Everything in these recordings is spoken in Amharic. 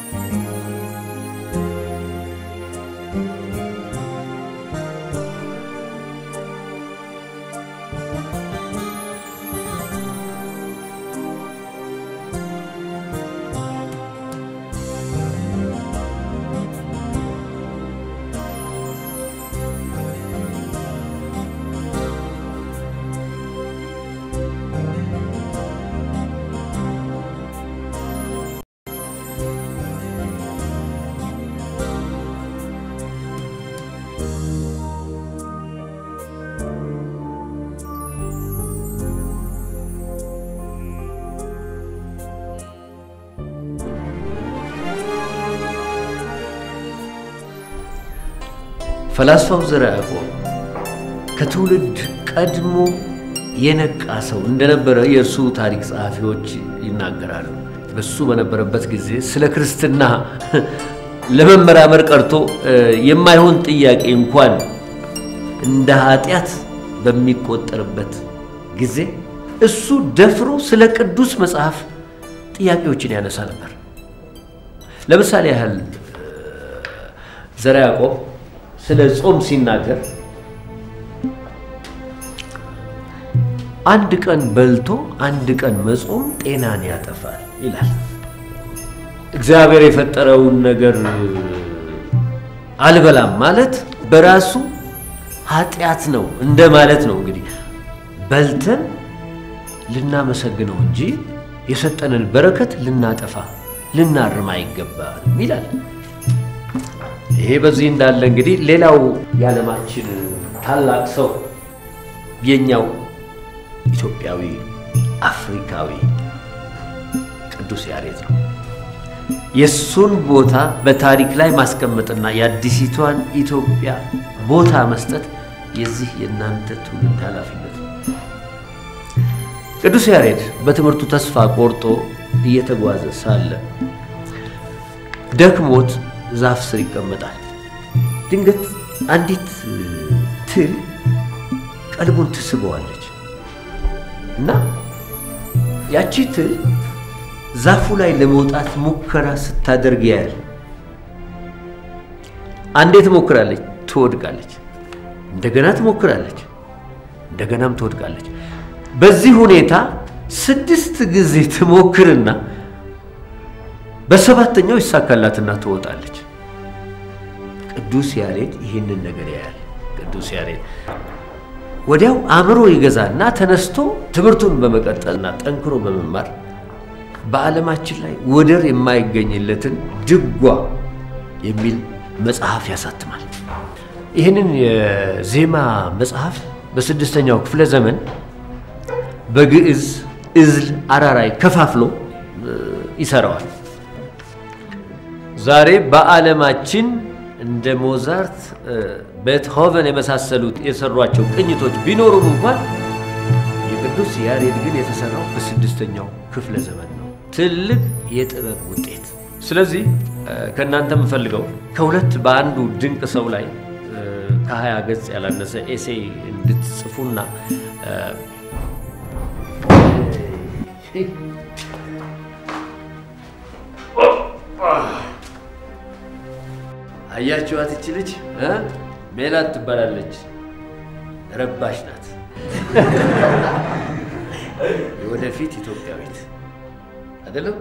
ፈላስፋው ዘርዓ ያዕቆብ ከትውልድ ቀድሞ የነቃ ሰው እንደነበረ የእርሱ ታሪክ ጸሐፊዎች ይናገራሉ። በሱ በነበረበት ጊዜ ስለ ክርስትና ለመመራመር ቀርቶ የማይሆን ጥያቄ እንኳን እንደ ኃጢአት በሚቆጠርበት ጊዜ እሱ ደፍሮ ስለ ቅዱስ መጽሐፍ ጥያቄዎችን ያነሳ ነበር። ለምሳሌ ያህል ዘርዓ ያዕቆብ ስለ ጾም ሲናገር አንድ ቀን በልቶ አንድ ቀን መጾም ጤናን ያጠፋል ይላል። እግዚአብሔር የፈጠረውን ነገር አልበላም ማለት በራሱ ኃጢአት ነው እንደ ማለት ነው። እንግዲህ በልተን ልናመሰግነው እንጂ የሰጠንን በረከት ልናጠፋ ልናርም አይገባም ይላል። ይሄ በዚህ እንዳለ እንግዲህ ሌላው የዓለማችን ታላቅ ሰው የኛው ኢትዮጵያዊ አፍሪካዊ ቅዱስ ያሬድ ነው። የእሱን ቦታ በታሪክ ላይ ማስቀመጥና የአዲሲቷን ኢትዮጵያ ቦታ መስጠት የዚህ የእናንተ ትውልድ ኃላፊነት ነው። ቅዱስ ያሬድ በትምህርቱ ተስፋ ቆርጦ እየተጓዘ ሳለ ደክሞት ዛፍ ስር ይቀመጣል። ድንገት አንዲት ትል ቀልቡን ትስበዋለች እና ያቺ ትል ዛፉ ላይ ለመውጣት ሙከራ ስታደርግ ያያል። አንዴ ትሞክራለች፣ ትወድቃለች። እንደገና ትሞክራለች፣ እንደገናም ትወድቃለች። በዚህ ሁኔታ ስድስት ጊዜ ትሞክርና በሰባተኛው ይሳካላትና ትወጣለች። ቅዱስ ያሬድ ይህንን ነገር ያያል። ቅዱስ ያሬድ ወዲያው አእምሮ ይገዛና ተነስቶ ትምህርቱን በመቀጠልና ጠንክሮ በመማር በዓለማችን ላይ ወደር የማይገኝለትን ድጓ የሚል መጽሐፍ ያሳትማል። ይህንን የዜማ መጽሐፍ በስድስተኛው ክፍለ ዘመን በግዕዝ፣ እዝል፣ አራራይ ከፋፍሎ ይሰራዋል። ዛሬ በዓለማችን እንደ ሞዛርት፣ ቤትሆቨን የመሳሰሉት የሰሯቸው ቅኝቶች ቢኖሩም እንኳን የቅዱስ ያሬድ ግን የተሰራው በስድስተኛው ክፍለ ዘመን ነው። ትልቅ የጥበብ ውጤት። ስለዚህ ከእናንተ የምፈልገው ከሁለት በአንዱ ድንቅ ሰው ላይ ከሀያ ገጽ ያላነሰ ኤሴይ እንድትጽፉና አያችኋት? እች ልጅ ሜላት ትባላለች። ረባሽ ናት። የወደፊት ኢትዮጵያዊት አይደለም።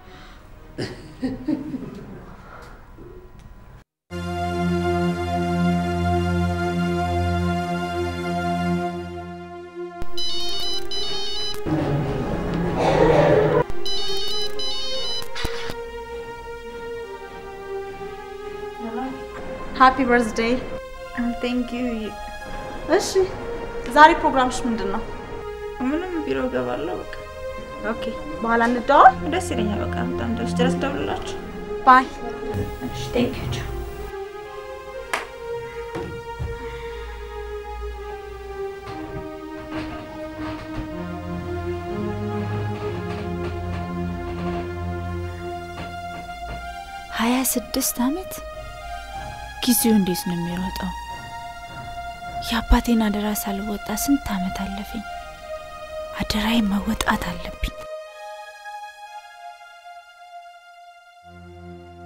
ሃፒ በርዝዴይ። ቴንክ ዩ። እሺ ዛሬ ፕሮግራምሽ ምንድን ነው? ምንም ቢሮ እገባለሁ። በቃ ኦኬ፣ በኋላ እንደዋል። ደስ ይለኛል። በቃ በጣም ደስ ድረስ ደውልላችሁ። ባይ። እሺ ቴንክ ዩ። ሀያ ስድስት ዓመት ጊዜው እንዴት ነው የሚሮጠው? የአባቴን አደራ ሳልወጣ ስንት ዓመት አለፈኝ። አደራዬን መወጣት አለብኝ።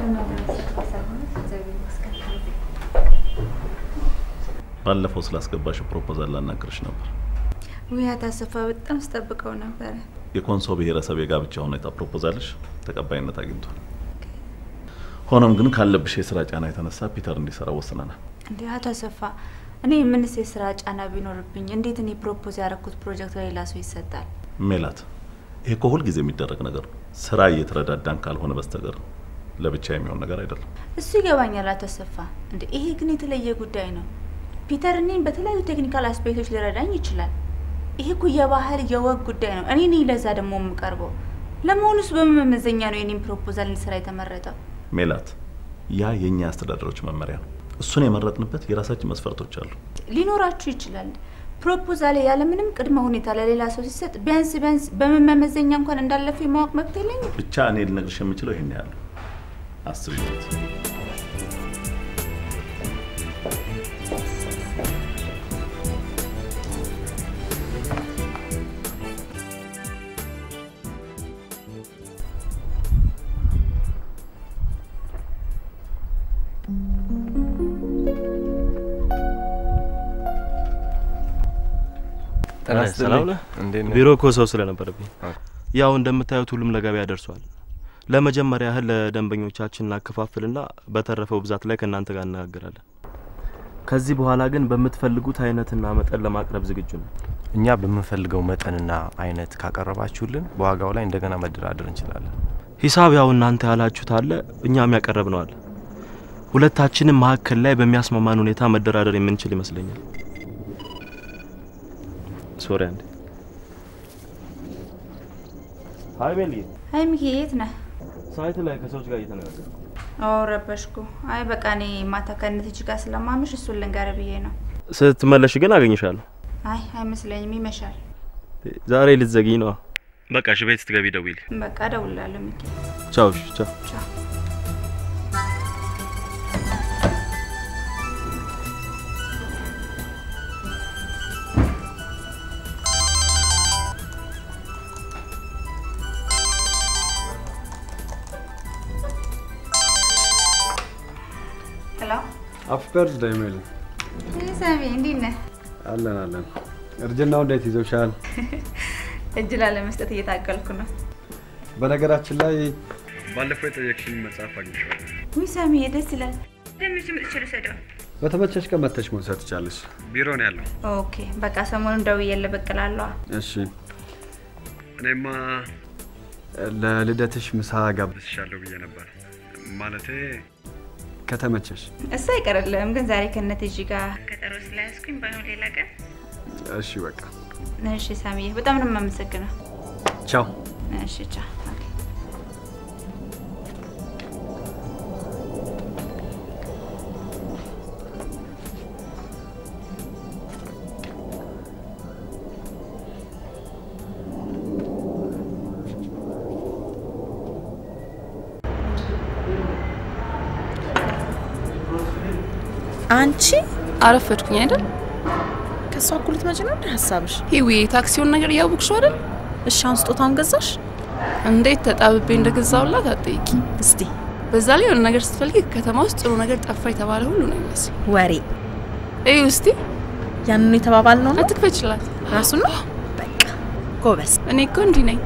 ባለፈው ስላስገባሽው ፕሮፖዛል ላናግርሽ ነበር። ውይ አቶ አሰፋ በጣም ስጠብቀው ነበረ። የኮንሶ ብሔረሰብ የጋብቻ ሁኔታ ፕሮፖዛልሽ ተቀባይነት አግኝቷል። ሆኖም ግን ካለብሽ የስራ ጫና የተነሳ ፒተር እንዲሰራ ወስነናል። እንዴ አቶ አሰፋ እኔ የምንስ የስራ ጫና ቢኖርብኝ እንዴት እኔ ፕሮፖዝ ያደረኩት ፕሮጀክት ለሌላ ሰው ይሰጣል? ሜላት፣ ይሄ እኮ ሁልጊዜ የሚደረግ ነገር ነው። ስራ እየተረዳዳን ካልሆነ በስተቀር ለብቻ የሚሆን ነገር አይደለም። እሱ ይገባኛል አቶ አሰፋ። እንዴ ይሄ ግን የተለየ ጉዳይ ነው። ፒተር እኔን በተለያዩ ቴክኒካል አስፔክቶች ሊረዳኝ ይችላል። ይሄ እኮ የባህል የወግ ጉዳይ ነው። እኔ ነኝ ለዛ ደግሞ የምቀርበው። ለመሆኑስ በምን መመዘኛ ነው የኔን ፕሮፖዛል እንዲሰራ የተመረጠው? ሜላት፣ ያ የእኛ አስተዳደሮች መመሪያ ነው። እሱን የመረጥንበት የራሳችን መስፈርቶች አሉ። ሊኖራችሁ ይችላል። ፕሮፖዛል ያለምንም ቅድመ ሁኔታ ለሌላ ሰው ሲሰጥ ቢያንስ ቢያንስ በምን መመዘኛ እንኳን እንዳለፈ የማወቅ መብት የለኝም? ብቻ እኔ ልነግርሽ የምችለው ይሄን ያለው አስቢበት። ሰላም ነህ? ቢሮ እኮ ሰው ስለነበረብኝ ያው እንደምታዩት ሁሉም ለገበያ ደርሷል። ለመጀመሪያ ያህል ለደንበኞቻችን እናከፋፍልና በተረፈው ብዛት ላይ ከእናንተ ጋር እነጋገራለን። ከዚህ በኋላ ግን በምትፈልጉት አይነትና መጠን ለማቅረብ ዝግጁ ነው። እኛ በምንፈልገው መጠንና አይነት ካቀረባችሁልን በዋጋው ላይ እንደገና መደራደር እንችላለን። ሂሳብ ያው እናንተ ያላችሁት አለ፣ እኛም ያቀረብ ነው አለ። ሁለታችንም መካከል ላይ በሚያስማማን ሁኔታ መደራደር የምንችል ይመስለኛል። ሶሪ አንዴ። ሀይ ቤልዬ፣ አይ ሚኪ የት ነህ? ሳይት ላይ ከሰዎች ጋር እየተነጋገርኩ ኦ ረበሽኩ። አይ በቃ እኔ ማታ ከእነትጅ ጋር ስለማምሽ እሱን ልንገርህ ብዬ ነው። ስትመለሽ ግን አገኝሻለሁ። አይ አይመስለኝም፣ ይመሻል። ዛሬ ልትዘጊኝ ነዋ። በቃ እሺ፣ ቤት ስትገቢ ደውይልኝ። በቃ እደውልልሃለሁ ሚኪ። ቻው። እሺ፣ ቻው። ቻው። ሄሎ ሃፒ በርዝዴይ ሜሊ። ሰሚ፣ እንዴት ነህ? አለን አለን። እርጅናው እንዴት ይዞሻል? እጅ ላለመስጠት እየታገልኩ ነው። በነገራችን ላይ ባለፈው የጠየቅሽኝ መጽሐፍ አግኝቼዋለሁ። ውይ ሰሚ፣ ደስ ይላል። ደምሽ ምጥቼ ልውሰደው። በተመቸሽ ቀን መተሽ መውሰድ ትቻለሽ። ቢሮ ነው ያለው። ኦኬ፣ በቃ ሰሞኑን ደውዬልህ ብቅ እላለሁ። እሺ። እኔማ ለልደትሽ ምሳ ጋብዝሻለሁ ብዬ ነበር። ማለቴ ከተመቸሽ። እሱ አይቀርልህም፣ ግን ዛሬ ከነትጅ ጋር ቀጠሮ ስላያዝኩኝ ባይሆን ሌላ ቀን። እሺ በቃ እሺ ሳሚዬ፣ በጣም ነው የማመሰግነው። ቻው። እሺ ቻው። ኦኬ። አንቺ አረፈድኩኝ አይደል? ከእሷ እኩል ልትመጪ ነው እንደ ሀሳብሽ? ሂዊ ታክሲውን ነገር እያወቅሽው አይደል? እሺ አሁን ስጦታውን ገዛሽ? እንዴት ተጣብቤ እንደገዛውላት አትጠይቂ። እስቲ በዛ ላይ የሆነ ነገር ስትፈልጊ ከተማ ውስጥ ጥሩ ነገር ጠፋ የተባለ ሁሉ ነው ይመስል። ወሬ እዩ እስቲ ያንኑ የተባባል ነው ነው አትክፈችላት። ራሱ ነው። በቃ ጎበዝ። እኔ እኮ እንዲህ ነኝ።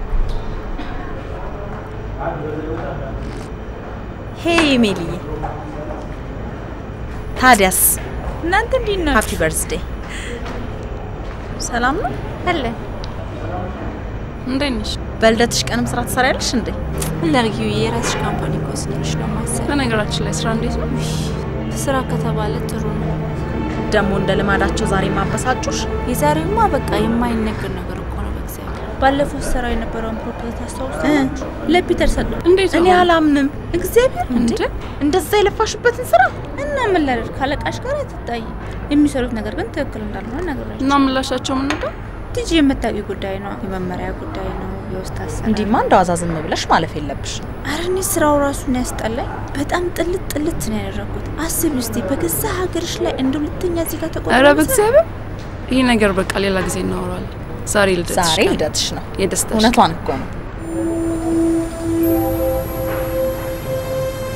ሄይ ሜሊዬ፣ ታዲያስ እናንተ እንዴት ናችሁ? ሃፒ በርዝዴ። ሰላም ነው አለ እንዴት ነሽ? በልደትሽ ቀንም ስራ ትሰሪያለሽ እንዴ? ለርጊው የራስሽ ካምፓኒ እኮ ስኖርሽ ነው ማሰብ። በነገራችን ላይ ስራ እንዴት ነው? ስራ ከተባለ ጥሩ ነው። ደግሞ እንደ ልማዳቸው ዛሬ ማበሳጩሽ። የዛሬውማ በቃ የማይነገር ነገር እኮ ነው። በእግዚአብሔር ባለፈው ስራ የነበረውን ፕሮፖዛል ታስታውስ? ለፒተር ሰጠው። እንዴት እኔ ነው? አላምንም። እግዚአብሔር እንዴ! እንዴ? እንደዛ የለፋሽበትን ስራ እና ምን ላደርግ ካለቃሽ ጋር አትጣይ። የሚሰሩት ነገር ግን ትክክል እንዳልሆነ ነገራቸው። እና ምላሻቸው ምን ነበር? ቲጂ የምታውቂው ጉዳይ ነው፣ የመመሪያ ጉዳይ ነው፣ የውስጥ አሰራር እንዲህማ እንደዋዛ ዝም ብለሽ ማለፍ የለብሽ። አረ እኔ ስራው ራሱን ያስጠላኝ። በጣም ጥልት ጥልት ነው ያደረኩት። አስቢ እስቲ በገዛ ሀገርሽ ላይ እንደ ሁለተኛ እዚህ ጋር ተቆ ኧረ በእግዚአብሔር ይህ ነገር በቃ ሌላ ጊዜ እናወራለን። ዛሬ ልደትሽ ዛሬ ቀን። ልደትሽ ነው። የደስታሽ እውነቷን እኮ ነው።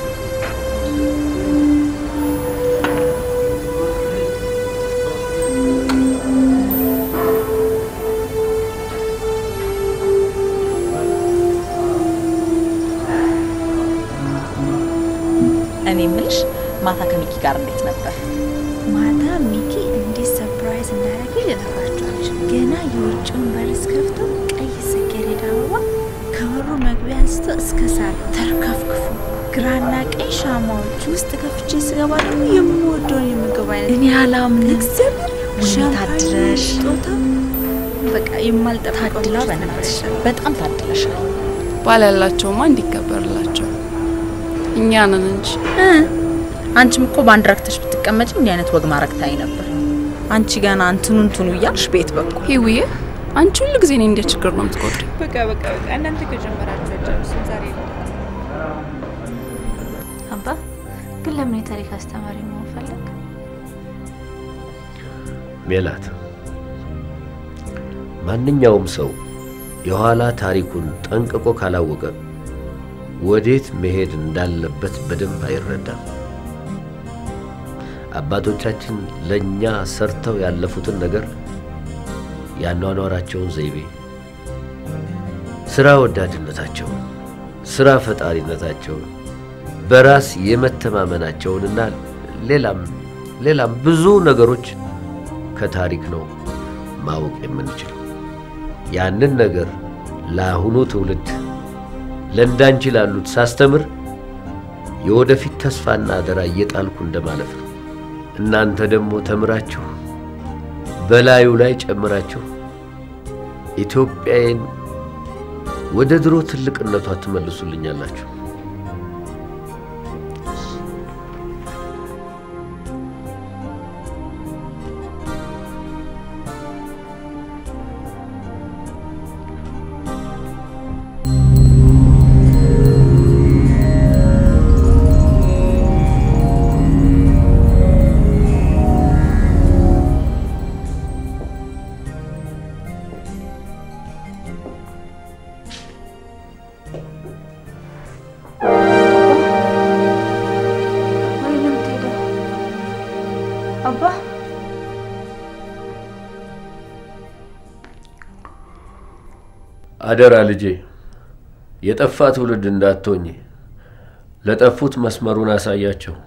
እኔ የምልሽ ማታ ከሚኪ ጋር እንዴት ነበር? ማታ ሚኪ እንዴት ሰርፕራይዝ እንዳደረገኝ ልነግራችሁ አልችልም። ገና የውጭውን በር ስከፍተው ቀይ ጽጌረዳ አበባ ከበሩ መግቢያ አንስቶ እስከ ሳር ተርከፍክፎ ግራና ቀኝ ሻማዎች ውስጥ ከፍቼ ስገባ ደግሞ የምወደውን የምግብ አይነት እኔ አላምንም። እግዚአብሔር ውይ ታድለሽ። ስጦታ በቃ የማልጠብቀው ታድላ በነበረሽ በጣም ታድለሻል። ባል ያላቸውማ እንዲከበርላቸው እኛ ነን እንጂ እ አንቺም እኮ በአንድ ረክተሽ ብትቀመጪ እንዲህ አይነት ወግ ማረግታይ ነበር። አንቺ ገና እንትኑ እንትኑ እያልሽ ቤት በኩል ሂውዬ፣ አንቺ ሁሉ ጊዜ እኔ እንደ ችግር ነው የምትቆጥሪ። በቃ በቃ በቃ እናንተ ከጀመራችሁ አጨርሱም። ዛሬ አባ ግን ለምን የታሪክ አስተማሪ መሆን ፈለግ? ሜላት፣ ማንኛውም ሰው የኋላ ታሪኩን ጠንቅቆ ካላወቀ ወዴት መሄድ እንዳለበት በደንብ አይረዳም። አባቶቻችን ለእኛ ሰርተው ያለፉትን ነገር ያኗኗራቸውን ዘይቤ፣ ስራ ወዳድነታቸውን፣ ስራ ፈጣሪነታቸውን፣ በራስ የመተማመናቸውንና ሌላም ሌላም ብዙ ነገሮች ከታሪክ ነው ማወቅ የምንችለው። ያንን ነገር ለአሁኑ ትውልድ ለእንዳንቺ ላሉት ሳስተምር የወደፊት ተስፋና አደራ እየጣልኩ እንደማለፍ ነው። እናንተ ደግሞ ተምራችሁ በላዩ ላይ ጨምራችሁ ኢትዮጵያዬን ወደ ድሮ ትልቅነቷ ትመልሱልኛላችሁ። ወይ ነው የምትሄደው? አባ አደራ ልጄ፣ የጠፋ ትውልድ እንዳትሆኝ። ለጠፉት መስመሩን አሳያቸው።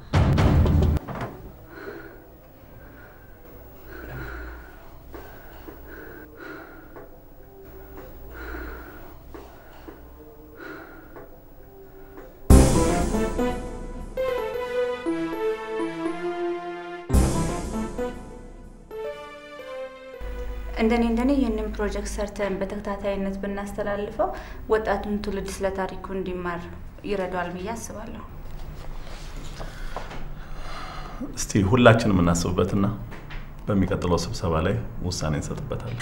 እንደኔ እንደኔ ይህንን ፕሮጀክት ሰርተን በተከታታይነት ብናስተላልፈው ወጣቱን ትውልድ ስለ ታሪኩ እንዲማር ይረዳዋል ብዬ አስባለሁ። እስቲ ሁላችንም እናስብበትና በሚቀጥለው ስብሰባ ላይ ውሳኔ እንሰጥበታለን።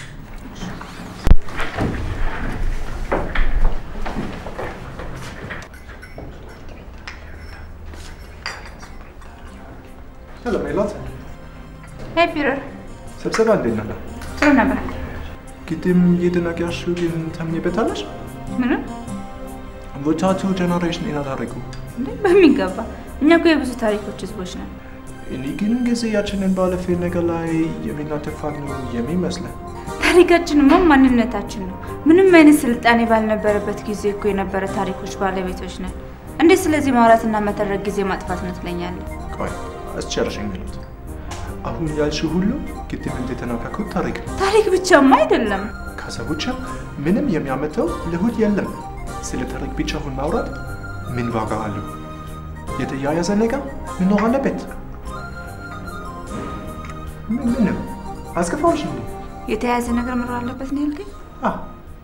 Hallå Melat. ሄይ ፒተር፣ ስብሰባ እንዴት ነበር? ጥሩ ነበር። ቅድም እየተናገርሽው ግን ታምኝበታለሽ? ምንም ወጣቱ ጀነሬሽን እናታሪኩ እንዴ፣ በሚገባ እኛ እኮ የብዙ ታሪኮች ህዝቦች ነን። እኔ ግን ጊዜያችንን ባለፈ ነገር ላይ የምናጠፋት ነው የሚመስለን። ታሪካችንማ ማንነታችን ነው። ምንም አይነት ስልጣኔ ባልነበረበት ጊዜ እኮ የነበረ ታሪኮች ባለቤቶች ነን። እንዴት ስለዚህ ማውራትና መተረክ ጊዜ ማጥፋት ነው ትለኛለህ? ቆይ አስጨርሽኝ ሚሉት አሁን ያልሽው ሁሉ ቅድም እንደተናገርኩት ታሪክ ነው። ታሪክ ብቻማ አይደለም። ከዛ ውጭ ምንም የሚያመጣው ልሁት የለም። ስለ ታሪክ ብቻ አሁን ማውራት ምን ዋጋ አለው? የተያያዘ ነገር መኖር አለበት። ምን ምን ነው አስከፋዎች እንዴ? የተያያዘ ነገር መኖር አለበት ነው ያልከኝ? አዎ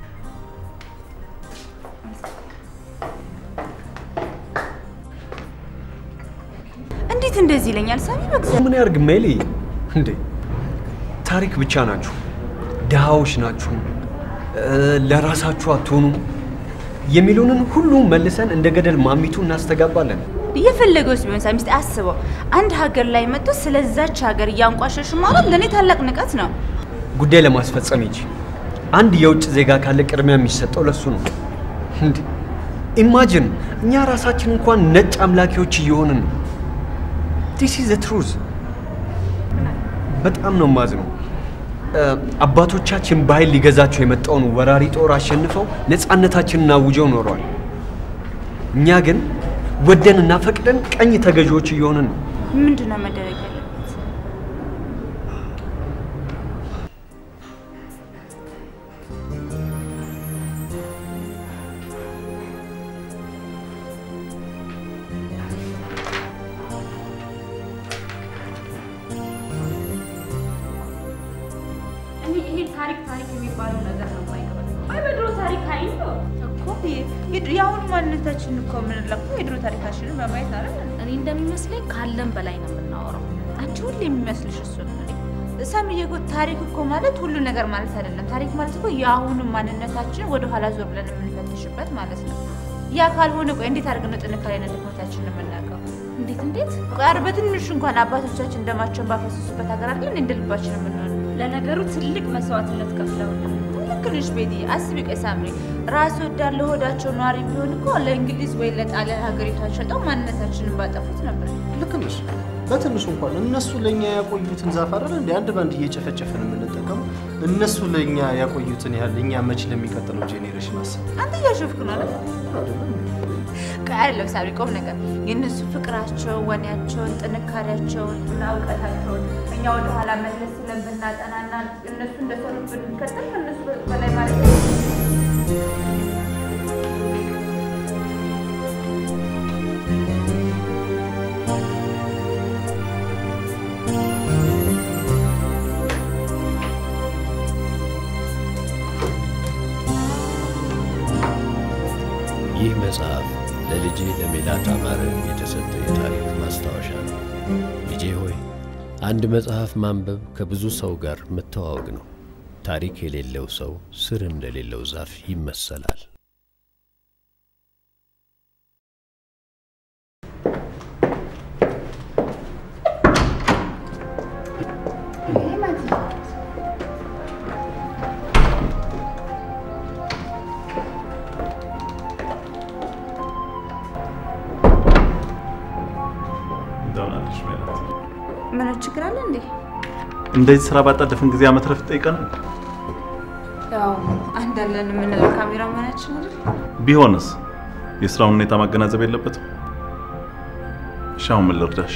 እንዴት እንደዚህ ይለኛል? ሳሚ በእግዚአብሔር ምን ያርግ ሜሊ? እንዴ ታሪክ ብቻ ናችሁ፣ ድሃዎች ናችሁ፣ እ፣ ለራሳችሁ አትሆኑም የሚሉንን ሁሉ መልሰን እንደ ገደል ማሚቱ እናስተጋባለን። እየፈለገውስ ቢሆን ሳሚ እስቲ አስበው። አንድ ሀገር ላይ መጥቶ ስለዛች ሀገር እያንቋሸሹ ማለት ለእኔ ታላቅ ንቀት ነው። ጉዳይ ለማስፈጸም እንጂ አንድ የውጭ ዜጋ ካለ ቅድሚያ የሚሰጠው ለሱ ነው። እንዴ ኢማጅን እኛ ራሳችን እንኳን ነጭ አምላኪዎች እየሆንን ነው። ዲስ ኢዝ ትሩዝ። በጣም ነው ማዝነው። እ፣ አባቶቻችን በኃይል ሊገዛቸው የመጣውን ወራሪ ጦር አሸንፈው ነፃነታችንን አውጀው ኖረዋል። እኛ ግን ወደን እና ፈቅደን ቀኝ ተገዢዎች እየሆንን ነው። ምንድን ነው መደረግ ያለበት? እኔ ይሄ ታሪክ ታሪክ የሚባለው ነገር ነው የማይገባኝ። አይ በድሮ ታሪክ አይ ነው እኮ የአሁኑ ማንነታችን እኮ የምንለካው የድሮ ታሪካችንን በማየት አይደል? እኔ እንደሚመስለኝ ካለን በላይ ነው የምናወራው። አንቺ ሁሌ የሚመስልሽ እሱ ነው። ሰምዬ እኮ ታሪክ እኮ ማለት ሁሉ ነገር ማለት አይደለም። ታሪክ ማለት እኮ የአሁኑ ማንነታችን ወደ ኋላ ዞር ብለን የምንፈትሽበት ማለት ነው። ያ ካልሆነ ቆይ እንዴት አድርገን ነው ጥንካሬና ድክመታችንን የምናውቀው? እንዴት እንዴት? ቃር በትንሹ እንኳን አባቶቻችን ደማቸውን ባፈሰሱበት ሀገር አይደል እንደ ልባችን የምንሆነው? ለነገሩ ትልቅ መስዋዕትነት ከፍለውልን ልክ ነሽ ቤቲ። አስቢ ቆይ ሳምሪ፣ ራስ ወዳድ ለሆዳቸው ነዋሪ ቢሆን እኮ ለእንግሊዝ ወይ ለጣሊያን ሀገሪቷን ሸጠው ማንነታችንን ባጠፉት ነበር። ልክ ነሽ። በትንሹ እንኳን እነሱ ለእኛ ያቆዩትን ዛፍ አይደል እንደ አንድ ባንድ እየጨፈጨፈን የምንጠቀመው እነሱ ለእኛ ያቆዩትን ያህል እኛ መች ለሚቀጥለው ጄኔሬሽን አስብ። አንተ እያሾፍክ ነው አይደል? ቆይ አይደለም ሳምሪ፣ ቆም ነገር የእነሱ ፍቅራቸው፣ ወኔያቸውን፣ ጥንካሬያቸውን እና እውቀታቸውን እኛ ወደ ኋላ መለስ ብለን ብናጠናና እነሱ እንደሰሩት ብንከተል ከእነሱ በላይ ማለት ነው። ይህ መጽሐፍ ለልጄ ለሜላት አማረ የተሰጠ የታሪክ ማስታወሻ ነው። ልጄ ሆይ አንድ መጽሐፍ ማንበብ ከብዙ ሰው ጋር መተዋወቅ ነው። ታሪክ የሌለው ሰው ስር እንደሌለው ዛፍ ይመሰላል። እንደምን አለሽ ሜላት? ምን ችግር አለ እንዴ? እንደዚህ ስራ ባጣደፍን ጊዜ አመት ረፍት ጠይቀናል። ያው አንዳለን የምንለው ካሜራ መሆናችን አይደል? ቢሆንስ የስራውን ሁኔታ ማገናዘብ የለበትም? እሺ አሁን ምን ልርዳሽ?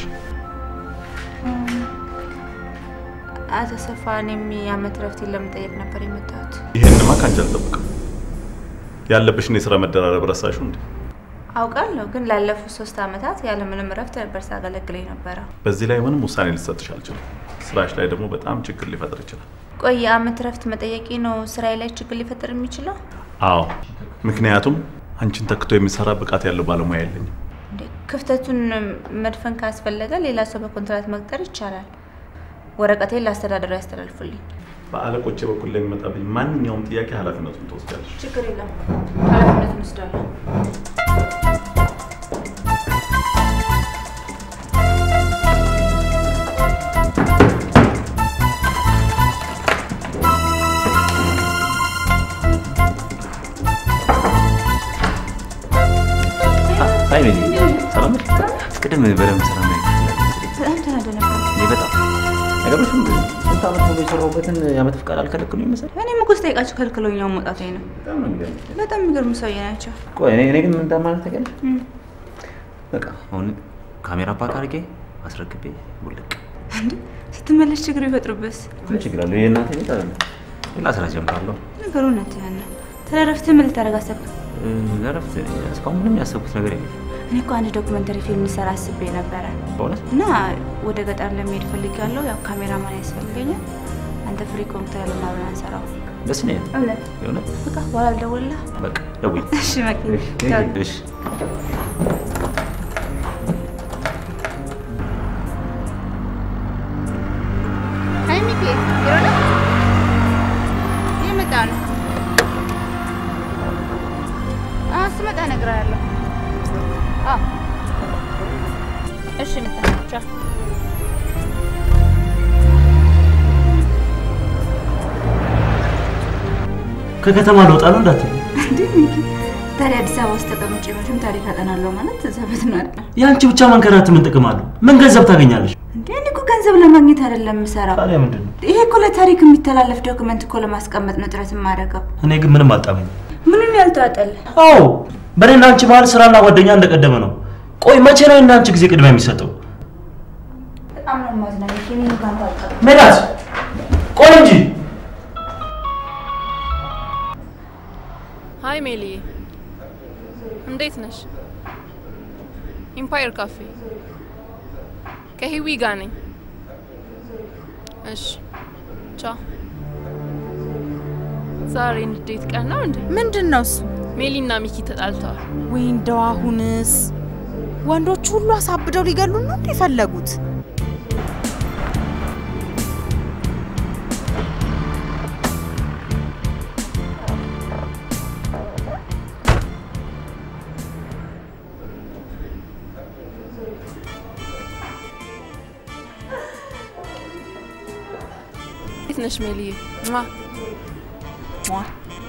አቶ ሰፋ እኔም የዓመት ረፍቴን ለመጠየቅ ነበር የመጣሁት። ይሄንማ ከአንቺ አልጠብቅም። ያለብሽን የስራ መደራረብ ረሳሽው እንዴ? አውቃለሁ፣ ግን ላለፉት ሶስት ዓመታት ያለምንም እረፍት ነበር ሳገለግል ነበረ። በዚህ ላይ ምንም ውሳኔ ልሰጥሽ አልችልም። ስራሽ ላይ ደግሞ በጣም ችግር ሊፈጥር ይችላል። ቆይ የዓመት ረፍት መጠየቂ ነው ስራዬ ላይ ችግር ሊፈጥር የሚችለው? አዎ፣ ምክንያቱም አንቺን ተክቶ የሚሰራ ብቃት ያለው ባለሙያ የለኝም። እንዴ፣ ክፍተቱን መድፈን ካስፈለገ ሌላ ሰው በኮንትራት መቅጠር ይቻላል። ወረቀቴን ለአስተዳደሩ ያስተላልፉልኝ። በአለቆቼ በኩል ለሚመጣብኝ ማንኛውም ጥያቄ ኃላፊነቱን ትወስጃለሽ። ችግር የለም፣ ኃላፊነቱን ወስዳለሁ። አይ ሜሊ ሰላም ነሽ? ቅድም በደንብ ስራ ላይ በጣም ተናደ ነበር። እኔ በጣም ነገሮች ስንት ዓመት ሙሉ የሰራሁበትን የዓመት ፍቃድ አልከለክሉኝ መሰለኝ። እኔም እኮ ስጠይቃቸው ከልክለውኛው መውጣቴ ነው። በጣም የሚገርሙ ሰውዬ ናቸው። ቆይ እኔ እኔ ግን ምን እንደማለት ታውቂያለሽ? በቃ አሁን ካሜራ ፓክ አድርጌ አስረክቤ ውልቅ። እንዴ ስትመለስ ችግር ይፈጥሩበስ? ምን ችግር አለው? የእናቴ ቤት አይደለም። ሌላ ስራ ጀምራለሁ። ነገሩ እውነት ያን ተረረፍት ምን ልታደርግ አሰብክ? ለረፍት እስካሁን ምንም ያሰብኩት ነገር የለም። እኔ እኮ አንድ ዶክመንተሪ ፊልም ልሰራ አስቤ ነበረ በእውነት እና ወደ ገጠር ለመሄድ ፈልጌያለሁ። ያው ካሜራማን ያስፈልገኛል። አንተ ፍሪ ኮምፒውተር ያለና አብረን አንሰራው። ደስ ነው ያለው። እውነት የእውነት በቃ በኋላ ልደውልልህ። በቃ ደውይ። እሺ መኪ እሺ አይ ሚኪ ቢሮ ነው እየመጣ ነው። አዎ ስመጣ እነግርሃለሁ። አዎ እሺ ምጣ ቻው። ከከተማ ልወጣ ነው እንዳትል። እንዴ ሚኪ ታዲያ አዲስ አበባ ውስጥ ተቀምጬ መቼም ታሪክ አጠናለሁ ማለት ዘበት ነው አይደል? የአንቺ ብቻ መንከራት ምን ጥቅም አለው? ምን ገንዘብ ታገኛለሽ? እንዴ እኔ እኮ ገንዘብ ለማግኘት አይደለም የምሰራው። ታዲያ ምንድን ነው? ይሄ እኮ ለታሪክ የሚተላለፍ ዶክመንት እኮ ለማስቀመጥ ነው ጥረት የማደርገው። እኔ ግን ምንም አልጣመኝ። ምንም ያልተዋጠልህ አዎ በእኔና አንቺ መሀል ስራና ጓደኛ እንደቀደመ ነው። ቆይ መቼ ነው እናንቺ ጊዜ ቅድሚያ የሚሰጠው? በጣም ነው የማዝነው ሚኪ። እኔ እንኳን ታውቃለህ። ሜላት ቆይ እንጂ ሀይ ሜሊዬ፣ እንዴት ነሽ? ኢምፓየር ካፌ ከሂዊ ጋር ነኝ። እሺ ቻው። ዛሬ ንዴት ቀን ነው እንዴ? ምንድን ነው እሱ? ሜሊና ሚኪ ተጣልተዋል። ወይ እንደው አሁንስ ወንዶች ሁሉ አሳብደው ሊገሉን ነው እንዴ የፈለጉት? እንዴት ነሽ ሜሊዬ? ሟ ሟ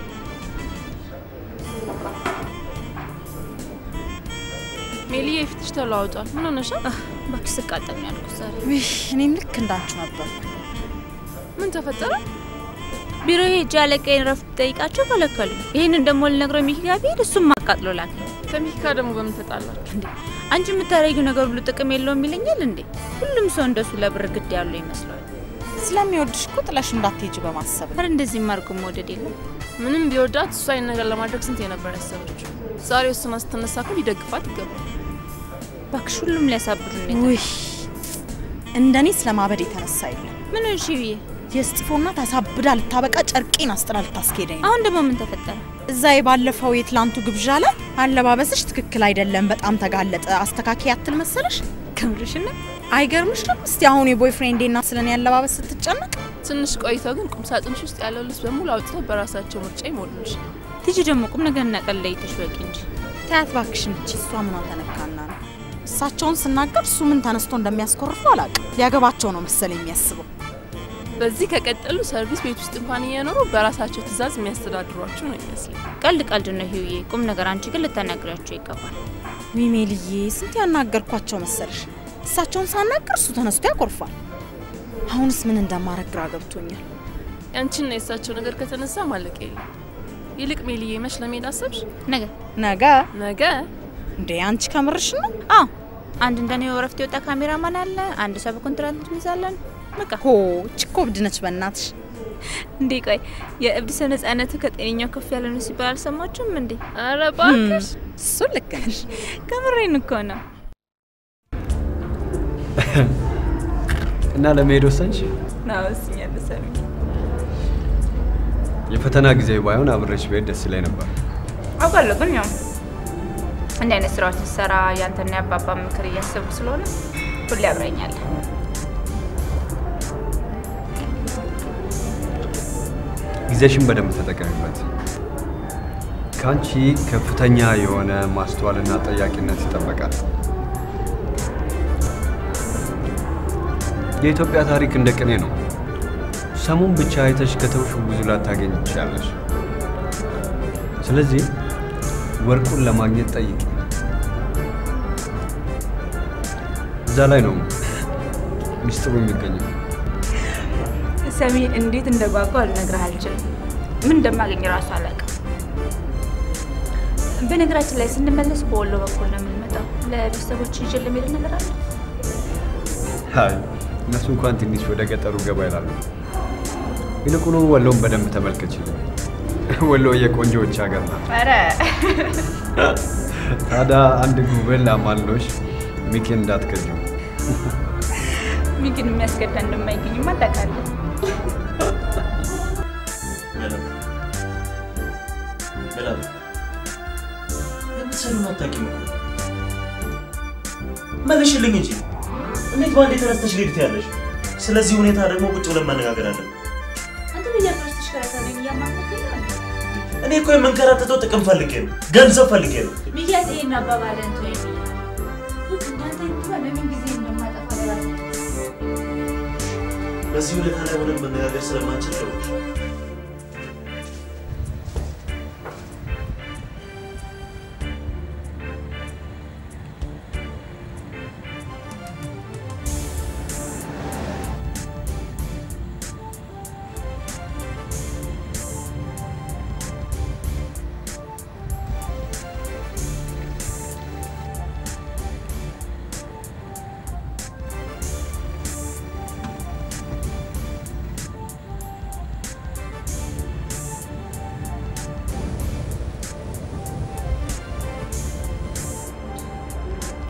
ሜሊዬ ፊትሽ ተለዋውጧል። ምን ሆነሻል? እባክሽ ስቃጠል ነው ያልኩት ዛሬ። ውይ እኔም ልክ እንዳንቺ ነበር። ምን ተፈጠረ? ቢሮ ሄጄ አለቃዬን ረፍት ጠይቃቸው ከለከሉ። ይህንን ደግሞ ልነግረው ሚኪ ጋር ብሄድ እሱም አቃጥሎ ላከኝ። ከሚኪ ጋር ደግሞ በምን ተጣላችሁ? እንዴ አንቺ የምታደርጊው ነገር ሁሉ ጥቅም የለውም ይለኛል እንዴ? ሁሉም ሰው እንደሱ ለብር ግድ ያለው ይመስለዋል። ስለሚወድሽ እኮ ጥለሽ እንዳትሄጂ በማሰብ ነው። ኧረ እንደዚህ ማርኩ መውደድ የለም። ምንም ቢወዳት እሷ ይህን ነገር ለማድረግ ስንት የነበር ያሰበችው። ዛሬ ወስና ስትነሳ እኮ ሊደግፋት ይገባል። እባክሽ ሁሉም ሊያሳብዱ ነው። ውይ እንደኔ ስለማበድ የተነሳ የለም። ምን ሆንሽ ብዬ የስጢፎ እናት አሳብዳ ልታበቃ ጨርቄን አስጥላ ልታስኬደኝ ነው። አሁን ደግሞ ምን ተፈጠረ? እዛ የባለፈው የትላንቱ ግብዣ ላይ አለባበስሽ ትክክል አይደለም፣ በጣም ተጋለጠ፣ አስተካካይ አትል መሰለሽ? ከምርሽ ነው? አይገርምሽም? እስቲ አሁን የቦይፍሬንዴ እናት ስለኔ አለባበስ ስትጨነቅ ትንሽ ቆይተው ግን ቁም ሳጥንሽ ውስጥ ያለው ልብስ በሙሉ አውጥተው በራሳቸው ምርጫ ይሞሉልሽ። ትጂ ደግሞ ቁም ነገር እናቀለይተሽ ወቂ እንጂ ታያት ባክሽን። እቺ እሷ ምኗ ተነካና ነው? እሳቸውን ስናገር እሱ ምን ተነስቶ እንደሚያስኮርፉ አላውቅም። ሊያገባቸው ነው መሰለኝ የሚያስበው። በዚህ ከቀጠሉ ሰርቪስ ቤት ውስጥ እንኳን እየኖሩ በራሳቸው ትዕዛዝ የሚያስተዳድሯችሁ ነው ይመስለኝ። ቀልድ ቀልድ ነው ሂውዬ፣ ቁም ነገር አንቺ ግን ልታናግሪያቸው ይገባል። ዊሜልዬ ስንት ያናገርኳቸው መሰለሽ? እሳቸውን ሳናገር እሱ ተነስቶ ያኮርፋል። አሁንስ ምን እንደማረግ ግራ ገብቶኛል። ያንቺና የእሳቸው ነገር ከተነሳ ማለቅ የለም። ይልቅ ሜልዬ መች ለመሄድ አሰብሽ? ነገ ነገ ነገ እንዴ አንቺ ከምርሽ ነው? አዎ አንድ እንደኔ ወረፍት የወጣ ካሜራማን አለ፣ አንድ ሰው በኮንትራት እንይዛለን። በቃ ሆ እቺ እኮ እብድ ነች በእናትሽ። እንዴ ቆይ የእብድ ሰው ነጻነቱ ከጤነኛው ከፍ ያለ ነው ሲባል አልሰማችሁም እንዴ? ኧረ እባክሽ እሱ ልክ ነሽ። ከምሬን እኮ ነው። እና ለመሄድ ወሰንሽ? ና ወስኛለሁ ሰሚ። የፈተና ጊዜ ባይሆን አብሬሽ ብሄድ ደስ ይለኝ ነበር። አውቃለሁ ግን ያው እንዲህ አይነት ስራዎች ስትሰራ ያንተና የአባባ ምክር እያሰብኩ ስለሆነ ሁሌ አብረኛለህ። ጊዜሽን በደንብ ተጠቀሚበት። ከአንቺ ከፍተኛ የሆነ ማስተዋልና ጠያቂነት ይጠበቃል። የኢትዮጵያ ታሪክ እንደ ቅኔ ነው። ሰሙን ብቻ አይተሽ ከተውሽው ብዙ ላታገኝ ትችላለሽ። ስለዚህ ወርቁን ለማግኘት ጠይቂ። እዛ ላይ ነው ሚስጥሩ የሚገኘው። ሰሚ እንዴት እንደጓጓ ልነግርህ አልችልም። ምን እንደማገኝ ራሱ አላውቅም። በነገራችን ላይ ስንመለስ በወሎ በኩል ነው የምንመጣው። ለቤተሰቦች ይዤ ለመሄድ ነገር አለ። አይ እነሱ እንኳን ትንሽ ወደ ገጠሩ ገባ ይላሉ። ይልቁኑ ወሎን በደንብ ተመልከችልኝ። ወሎ የቆንጆዎች ሀገር ናት። ኧረ ታዲያ አንድ ጉብል አማሎሽ ሚኪን እንዳትከጂው። ሚኪን የሚያስገዳ እንደማይገኝማ ታውቃለህ። ሰሉን አታውቂም እኮ መልሽልኝ እንጂ እንዴት በአንዴ ተነስተሽ ሊድ ትያለሽ? ስለዚህ ሁኔታ ደግሞ ቁጭ ብለን መነጋገር አለን። አንተ በየአገሮች ተሽከረከረኝ እያማከርከኝ ነው እንዴ? እኔ እኮ የምንከራተተው ጥቅም ፈልጌ ነው፣ ገንዘብ ፈልጌ ነው። ሚኪያስ ይሄን አባባልን ተወኝ ብያለሁ። ልክ እንዳንተ እንኳን ለምን ጊዜ እንደማጠፋ ለራሴ በዚህ ሁኔታ ላይ ሆነን መነጋገር ስለማንችል ደውልሽ።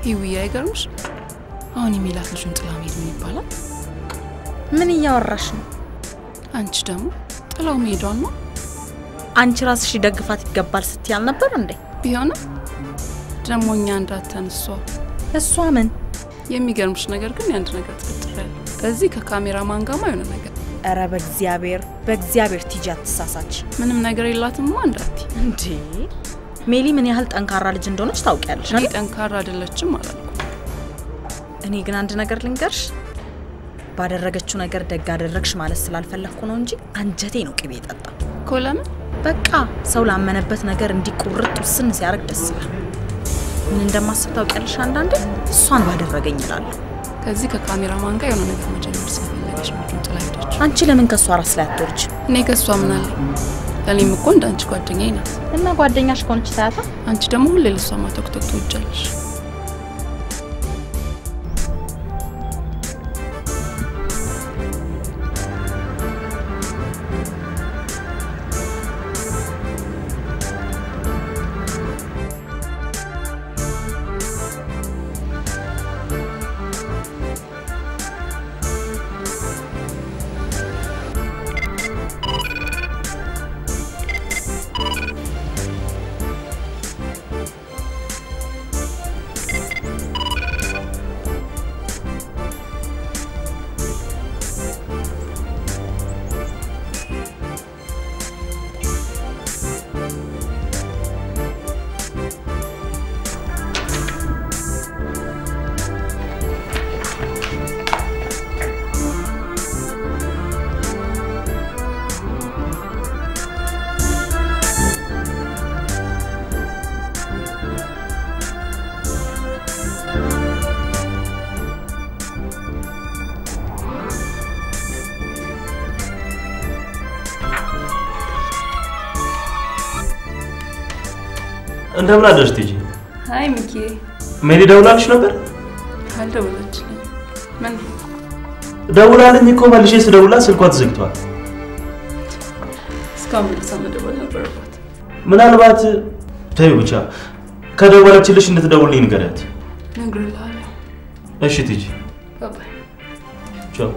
ሂዊ አይገርምሽ? አሁን የሚላት ልጁን ጥላ መሄድ ምን ይባላል? ምን እያወራሽ ነው? አንቺ ደግሞ ጥላው መሄዷን ነው። አንቺ ራስሽ ደግፋት ይገባል ስትይ አልነበር እንዴ? ቢሆንም ደግሞ እኛ እንዳተን እሷ እሷ ምን የሚገርምሽ ነገር ግን የአንድ ነገር ጥርጥር ያለ ከዚህ ከካሜራ ማንጋማ የሆነ ነገር ኧረ በእግዚአብሔር በእግዚአብሔር ቲጂ አትሳሳች። ምንም ነገር የላትማ እንዳት እንዴ ሜሊ ምን ያህል ጠንካራ ልጅ እንደሆነች ታውቂያለሽ። እኔ ጠንካራ አይደለችም አላልኩ። እኔ ግን አንድ ነገር ልንገርሽ፣ ባደረገችው ነገር ደግ አደረግሽ ማለት ስላልፈለግኩ ነው እንጂ አንጀቴ ነው ቅቤ የጠጣ እኮ። ለምን? በቃ ሰው ላመነበት ነገር እንዲህ ቁርጥ ውስን ሲያደርግ ደስ ይላል። ምን እንደማስብ ታውቂያለሽ? አንዳንዴ እሷን ባደረገኝ እላለሁ። ከዚህ ከካሜራ ማን ጋር የሆነ ነገር መጀመር ስለፈለገች ነው ልጁን ጥላ ሄደች። አንቺ ለምን ከእሷ ራስ ላይ አትወርጅ? እኔ ከእሷ ምን አለኝ? ለእኔም እኮ እንደ አንቺ ጓደኛዬ ናት። እና ጓደኛሽ ከሆነች ታያታ። አንቺ ደግሞ ሁሌ ለሷ ማተኩተክ ትወጃለሽ። እንደምን አደርሽ ቲጂ? አይ ሚኪ ሜሊ ደውላልሽ ነበር? አልደወለችልኝ። ምን ደውላልኝ እኮ መልሼ ስደውላት ስልኳ ተዘግቷል። እስካሁን መልሳ መደወል ነበረባት። ምናልባት ተይው ብቻ ከደወለችልሽ እንድትደውልኝ ንገሪያት። እነግርልሃለሁ። እሺ ቲጂ፣ ባባይ ቻው።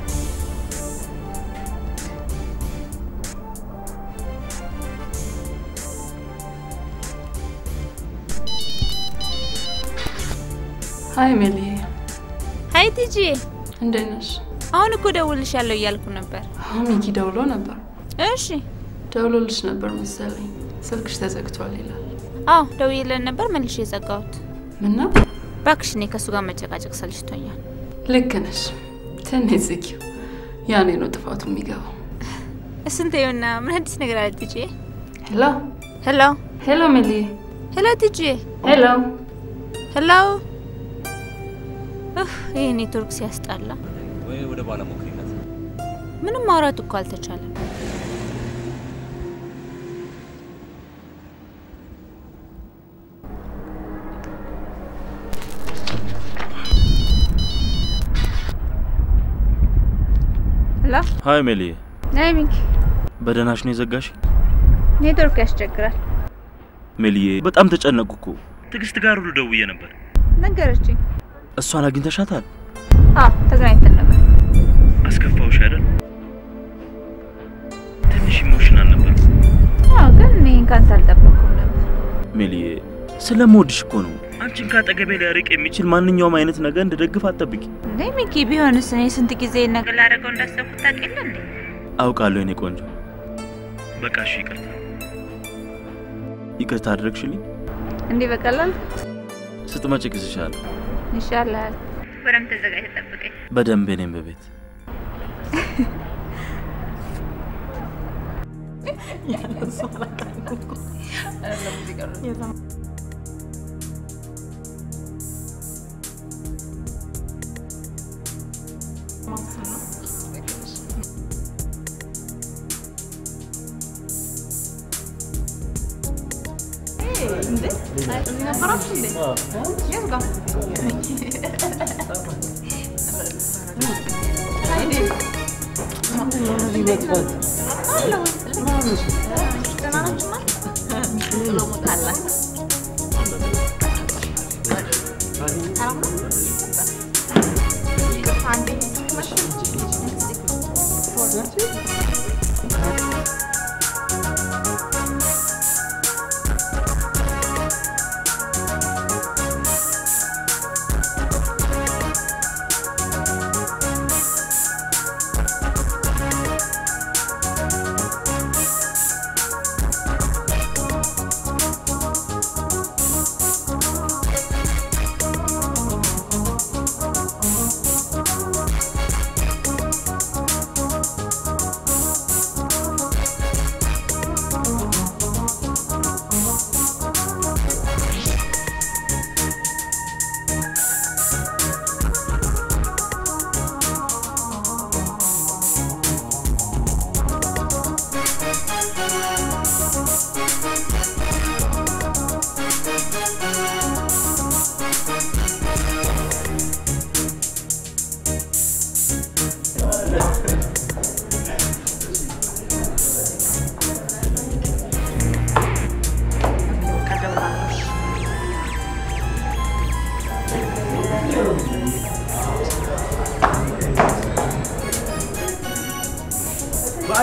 ሀይ ሜሊ። ሀይ ቲጂ፣ እንዴት ነሽ? አሁን እኮ ደውልልሻለሁ እያልኩ ነበር። አሁን ሚኪ ደውሎ ነበር። እሺ፣ ደውሎልሽ ነበር መሰለኝ። ስልክሽ ተዘግቷል ይላል። አዎ ደውዬለን ነበር፣ መልሼ የዘጋሁት። ምነው? እባክሽ እኔ ከእሱ ጋር መጨቃጨቅ ሰልችቶኛል። ልክ ነሽ። ትንሽ ዝጊው፣ ያኔ ነው ጥፋቱ የሚገባው። እሱን ተይውና ምን አዲስ ነገር አለ ቲጂ? ሄሎ ሄሎ ሄሎ፣ ሜሊ። ሄሎ ቲጂ። ሄሎ ሄሎ። ይህ ኔትወርክ ሲያስጠላ። ወይ ወደ በኋላ ሞክሪላት። ምንም ማውራት እኮ አልተቻለም። ሄሎ ሀይ ሜሊ፣ ናይ ሚኪ፣ በደህናሽ ነው የዘጋሽ? ኔትወርክ ያስቸግራል። ሜሊዬ፣ በጣም ተጨነቅኩ እኮ። ትዕግስት ጋር ሁሉ ደውዬ ነበር። ነገረችኝ። እሷን አግኝተሻታል? አዎ ተገናኝተን ነበር። አስከፋውሽ አይደል? ትንሽ ኢሞሽናል ነበር። አዎ ግን እኔ ካንተ አልጠበቅኩም ነበር። ሜሊዬ፣ ስለምወድሽ እኮ ነው። አንቺን ካጠገቤ ሊያርቅ የሚችል ማንኛውም አይነት ነገር እንድደግፍ አትጠብቂ። እንዴ ሚኪ፣ ቢሆንስ እኔ ስንት ጊዜ ነገር ላደርገው እንዳሰብኩት ታውቂያለህ እንዴ? አውቃለሁ የኔ ቆንጆ። በቃ እሺ፣ ይቅርታ ይቅርታ አድረግሽልኝ። እንዲህ በቀላል ስትመጪ እግዝሻለሁ። ይሻላል። በደምብ ተዘጋጅ፣ ጠብቀኝ። በደንብ እኔም በቤት ሰላም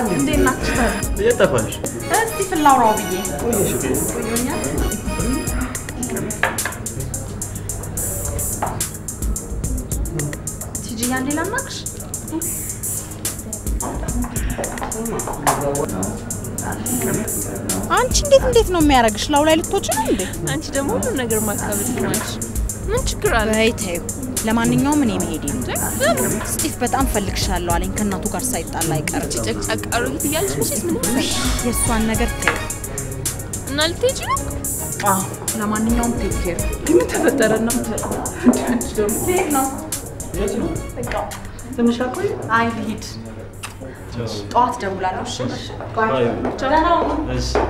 እንዴት ናችሁ ታዲያ? የት ጠፋሽ? እስቲ ፍላውራው ብዬ ቆዮኛል። ቲጂያ እንዴ ላናግርሽ? አንቺ እንዴት እንዴት ነው የሚያደርግሽ? ላው ላይ ልትወጪ ነው እንዴ? አንቺ ደግሞ ሁሉም ነገር ማካበድ ነች። ምን ችግር አለ? በይ ተይው። ለማንኛውም እኔ መሄዴ ነው። ስጢፍ በጣም ፈልግሻለሁ አለኝ ከእናቱ ጋር ሳይጣላ አይቀርም። ጨቅጫቅ አሮጊት እያለች መቼስ ምንም ውይ፣ የእሷን ነገር ተይው። እና ልትሄጂ ነው? አዎ፣ ለማንኛውም ቴክ ኬር። ግን ምን ተፈጠረ ነው የምትለው? እንዴ አንቺ ደግሞ ቴክ ነው በቃ ትንሽ አቆይ። አይ ልሂድ። ጠዋት ደውላለሁ። እሺ ባይ። ደህና ሁኑ።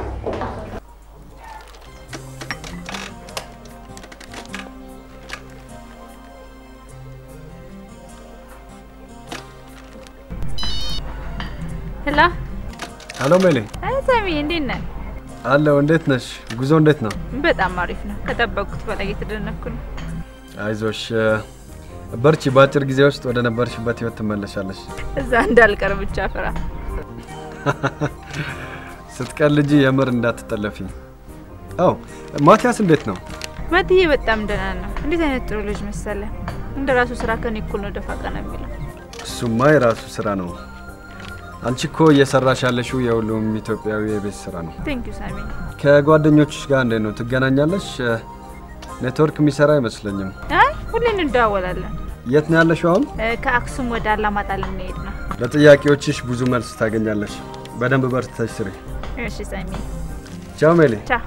ሄሎ ሄሎ ሜሌ፣ አይ ሳሚ እንዴት ነህ? አለው። እንዴት ነሽ? ጉዞ እንዴት ነው? በጣም አሪፍ ነው። ከጠበቅኩት በላይ እየተደነኩ ነው። አይዞሽ፣ በርቺ። በአጭር ጊዜ ውስጥ ወደ ነበርሽበት ህይወት ትመለሻለሽ። እዛ እንዳልቀር ብቻ ፍራ። ስትቀልጂ የምር እንዳትጠለፊ። አው ማቲያስ እንዴት ነው? መትዬ በጣም ደህና ነው። እንዴት አይነት ጥሩ ልጅ መሰለ። እንደ ራሱ ስራ ከኔ እኩል ነው ደፋ ቀና የሚለው። እሱማ የራሱ ስራ ነው። አንቺ እኮ እየሰራሽ ያለሽው የሁሉም ኢትዮጵያዊ የቤት ስራ ነው። ቴንክ ዩ ሳሚ። ከጓደኞችሽ ጋር እንዴት ነው ትገናኛለሽ? ኔትወርክ የሚሰራ አይመስለኝም። አይ ሁሌ እንደዋወላለን። የት ነው ያለሽው አሁን? እ፣ ከአክሱም ወደ አላማጣ ልንሄድ ነው። ለጥያቄዎችሽ ብዙ መልስ ታገኛለሽ። በደንብ በርትተሽ ስሪ። እሺ ሳሚ። ቻው ሜሌ። ቻው።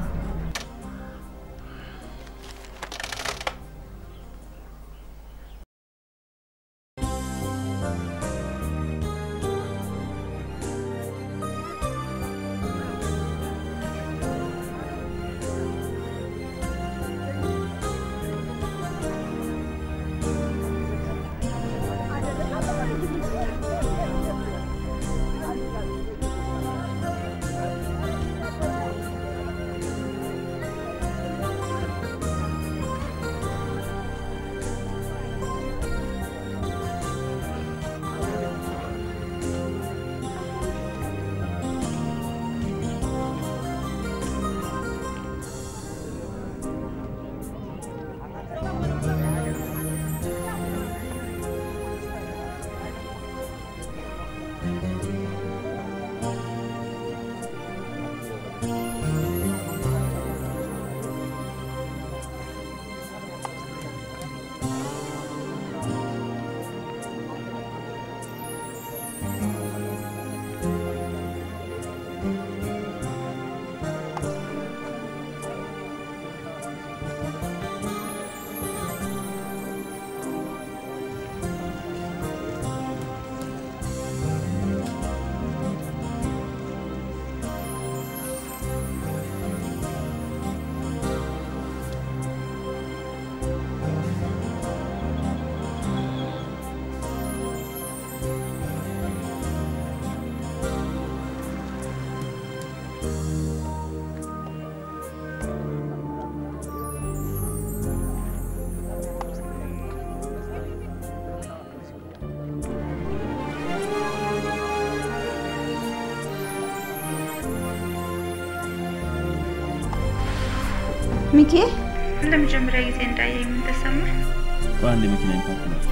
ሚኪ ለመጀመሪያ ጊዜ እንዳየ ምን ተሰማ? በአንድ የመኪና ኢምፓክት ነው።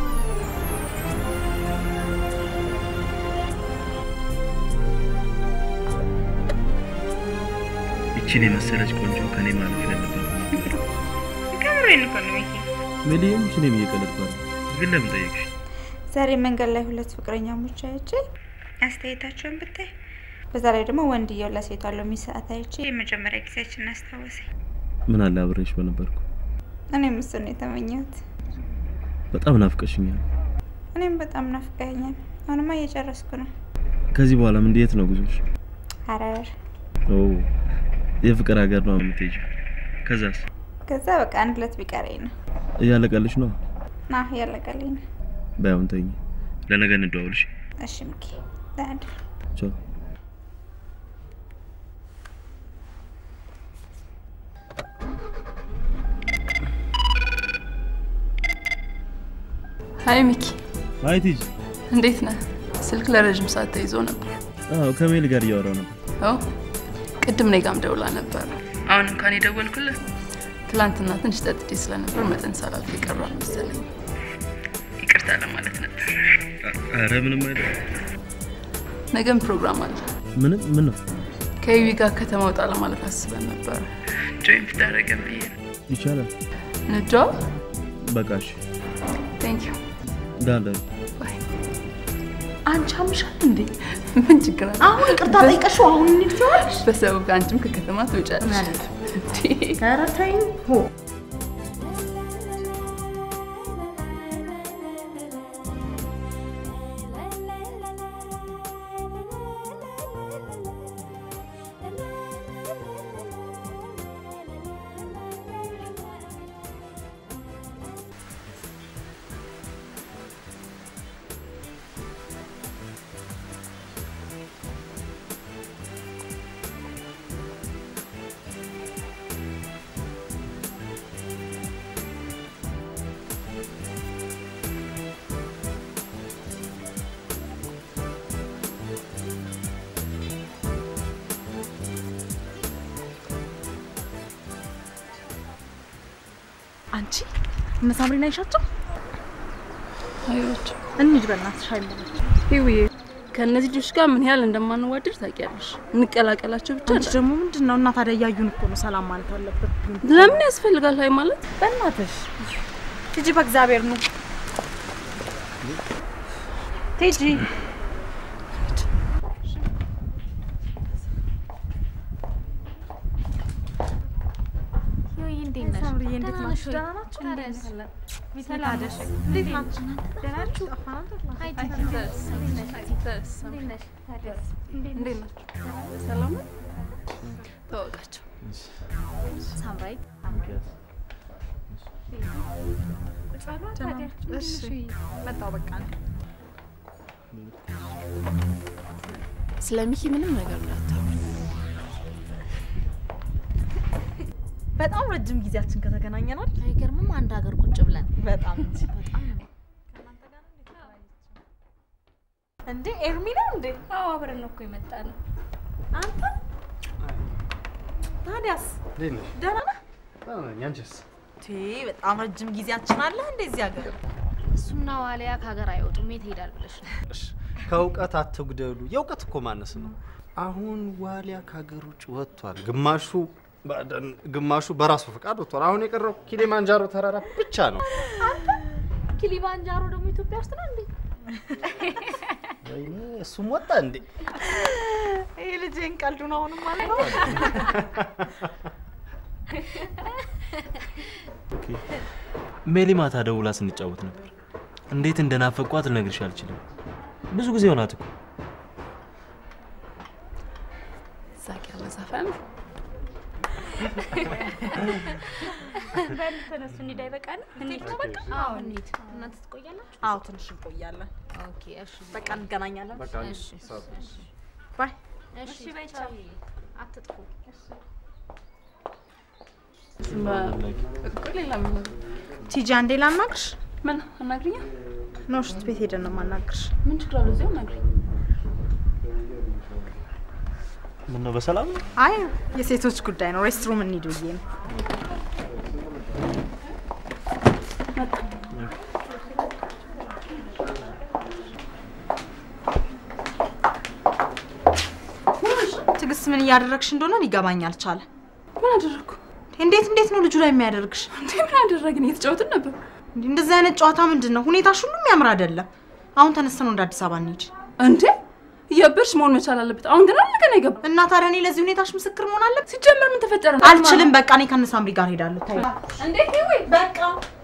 ይችን የመሰለች ቆንጆ ከኔ ማለፍ ያለበት ከምሬን እኮ ነው ሚኪ። ሜሊም ሽኔም እየቀለድኩ ነው። ግን ለምን ጠየቅሽ? ዛሬ መንገድ ላይ ሁለት ፍቅረኛሞች አይቼ አስተያየታቸውን ብታይ፣ በዛ ላይ ደግሞ ወንድየው ለሴቷ ሎሚ ሰዓት አይቼ የመጀመሪያ ጊዜያችን አስታወሰኝ። ምን አለ አብሬሽ በነበርኩ። እኔም እሱን ነው የተመኘሁት። በጣም ናፍቀሽኛል። እኔም በጣም ናፍቀኸኛል። አሁንማ እየጨረስኩ ነው። ከዚህ በኋላም እንዴት ነው ጉዞሽ? ሀረር። ኦ የፍቅር ሀገር ነው የምትሄጂው? ከዛስ? ከዛ በቃ አንድ ሁለት ቢቀረኝ ነው። እያለቀልሽ ነው? ና እያለቀልኝ ነው። ባይሆን ተኝ። ለነገ እንደዋውልሽ። እሺ ሚኪ፣ ደህና እደር። ቻው። ሀይ ሚኪ፣ አይ ቲጂ፣ እንዴት ነህ? ስልክ ለረዥም ሰዓት ተይዞ ነበር። አዎ ከሜል ጋር እያወራው ነበር። አዎ ቅድም እኔ ጋርም ደውላ ነበር። አሁን እንኳን የደወልኩልህ ትላንትና ትንሽ ጠጥቼ ስለነበር መጠን ሳላልፍ የቀሯል መሰለኝ። ይቅርታ ለማለት ነበር። ኧረ ምንም አይደል። ነገም ፕሮግራም አለ። ምንም ምን ነው ከይዊ ጋር ከተማ ወጣ ለማለት አስበን ነበር። ጆይን ብታደርገን ብዬ ነው። ይቻላል። ንጇ በቃ እሺ። ቴንክ ዩ ዳለ አንቺ አምሻል እንዴ? ምን ችግር አለ? አሁን ይቅርታ ጠይቀሽው አሁን እንሂድ ትይዋለሽ? በሰበብ አንቺም ከከተማ ትወጫለሽ። ኧረ ተይኝ። ሆ አንቺ እነ ሳምሪን አይሻቸው? አይዋቸው እንሂድ በእናትሽ አይመለች ይውዬ ከእነዚህ ልጆች ጋር ምን ያህል እንደማንዋደድ ታውቂያለሽ። እንቀላቀላቸው ብቻ አንቺ ደግሞ ምንድን ነው እና ታዲያ እያዩን እኮ ነው ሰላም ማለት አለበት። ለምን ያስፈልጋል? ሀይ ማለት በእናትሽ ቲጂ በእግዚአብሔር ነው ቲጂ ሳምሪዬ እንዴት ናችሁ? ደህና ናችሁ? ሰላም ነሽ? እንዴት ናችሁ? ደህና ናችሁ? እንዴት ናችሁ? ሰላም ነው? ተዋወቃቸው። ሳምራዊት እሺ መጣሁ በቃ ስለ ሚኪ ምንም ነገር እንዳታወሪ። በጣም ረጅም ጊዜያችን ከተገናኘናል። አይገርምም? አንድ ሀገር ቁጭ ብለን በጣም እንጂ በጣም እንዴ ኤርሚ ነው እንዴ? አዎ አብረን ነው እኮ የመጣ ነው። አንተ ታዲያስ እንዴት ነሽ? ደህና ነህ? ደህና ነኝ። አንቺስ? ቴ በጣም ረጅም ጊዜያችን አለ እንዴ እዚህ ሀገር? እሱና ዋሊያ ከሀገር አይወጡም። የት ሄዳል ብለሽ ነው? እሺ፣ ከእውቀት አትጉደሉ። የእውቀት እኮ ማነስ ነው። አሁን ዋሊያ ከሀገር ውጭ ወጥቷል። ግማሹ ባደን፣ ግማሹ በራሱ ፈቃድ ወጥቷል። አሁን የቀረው ኪሊማንጃሮ ተራራ ብቻ ነው። ኪሊማንጃሮ ደግሞ ኢትዮጵያ ውስጥ ነው እንዴ? ወይኔ እሱም ወጣ እንዴ? ይህ ልጄን ቀልዱን አሁንም ማለት ነው። ሜሊ ማታ ደውላ ስንጫወት ነበር። እንዴት እንደናፈቋት ልነግርሽ አልችልም። ብዙ ጊዜ ሆናት እኮ። ሳቅ ያለ ዘፈን በል ተነሱ፣ እንሂድ። አይበቃንም? እንሂድ ነው በቃ። አዎ እንሂድ። እናንተ ትቆያላችሁ? አዎ ትንሽ እንቆያለን። ኦኬ እሺ። በቃ እንገናኛለን። በቃ እሺ ባይ እሺ እሺ፣ በይ ቻው። ቻው። አትጥፉ። እኮ ሌላ ምን ቲጂ አንዴ ላናግርሽ። ምን አናግሪኛ? ነው ሽንት ቤት ሄደን ነው የማናግርሽ። ምን ችግር አለው? እዚያው አናግሪኝ። ምን ነው በሰላም ነው? አይ የሴቶች ጉዳይ ነው። ሬስትሩም እንሂድ ብዬ ነው። ትዕግስት ምን እያደረግሽ እንደሆነ ሊገባኝ አልቻለም። ምን አደረግኩ? እንዴት እንዴት ነው ልጁ ላይ የሚያደርግሽ? እንዴ ምን አደረግን? እየተጫወትን ነበር። እንዴ እንደዚህ አይነት ጨዋታ ምንድን ነው? ሁኔታሽ ሁሉ የሚያምር አይደለም። አሁን ተነስተን ወደ አዲስ አበባ እንሂድ። እንዴ እያበርሽ መሆን መቻል አለበት። አሁን ግን አለቀ ነው የገባ እና ታዲያ እኔ ለዚህ ሁኔታሽ ምስክር መሆን አለብኝ? ሲጀመር ምን ተፈጠረ? አልችልም። በቃ እኔ ከነ ሳምሪ ጋር ሄዳለሁ። ታይ እንዴ ወይ በቃ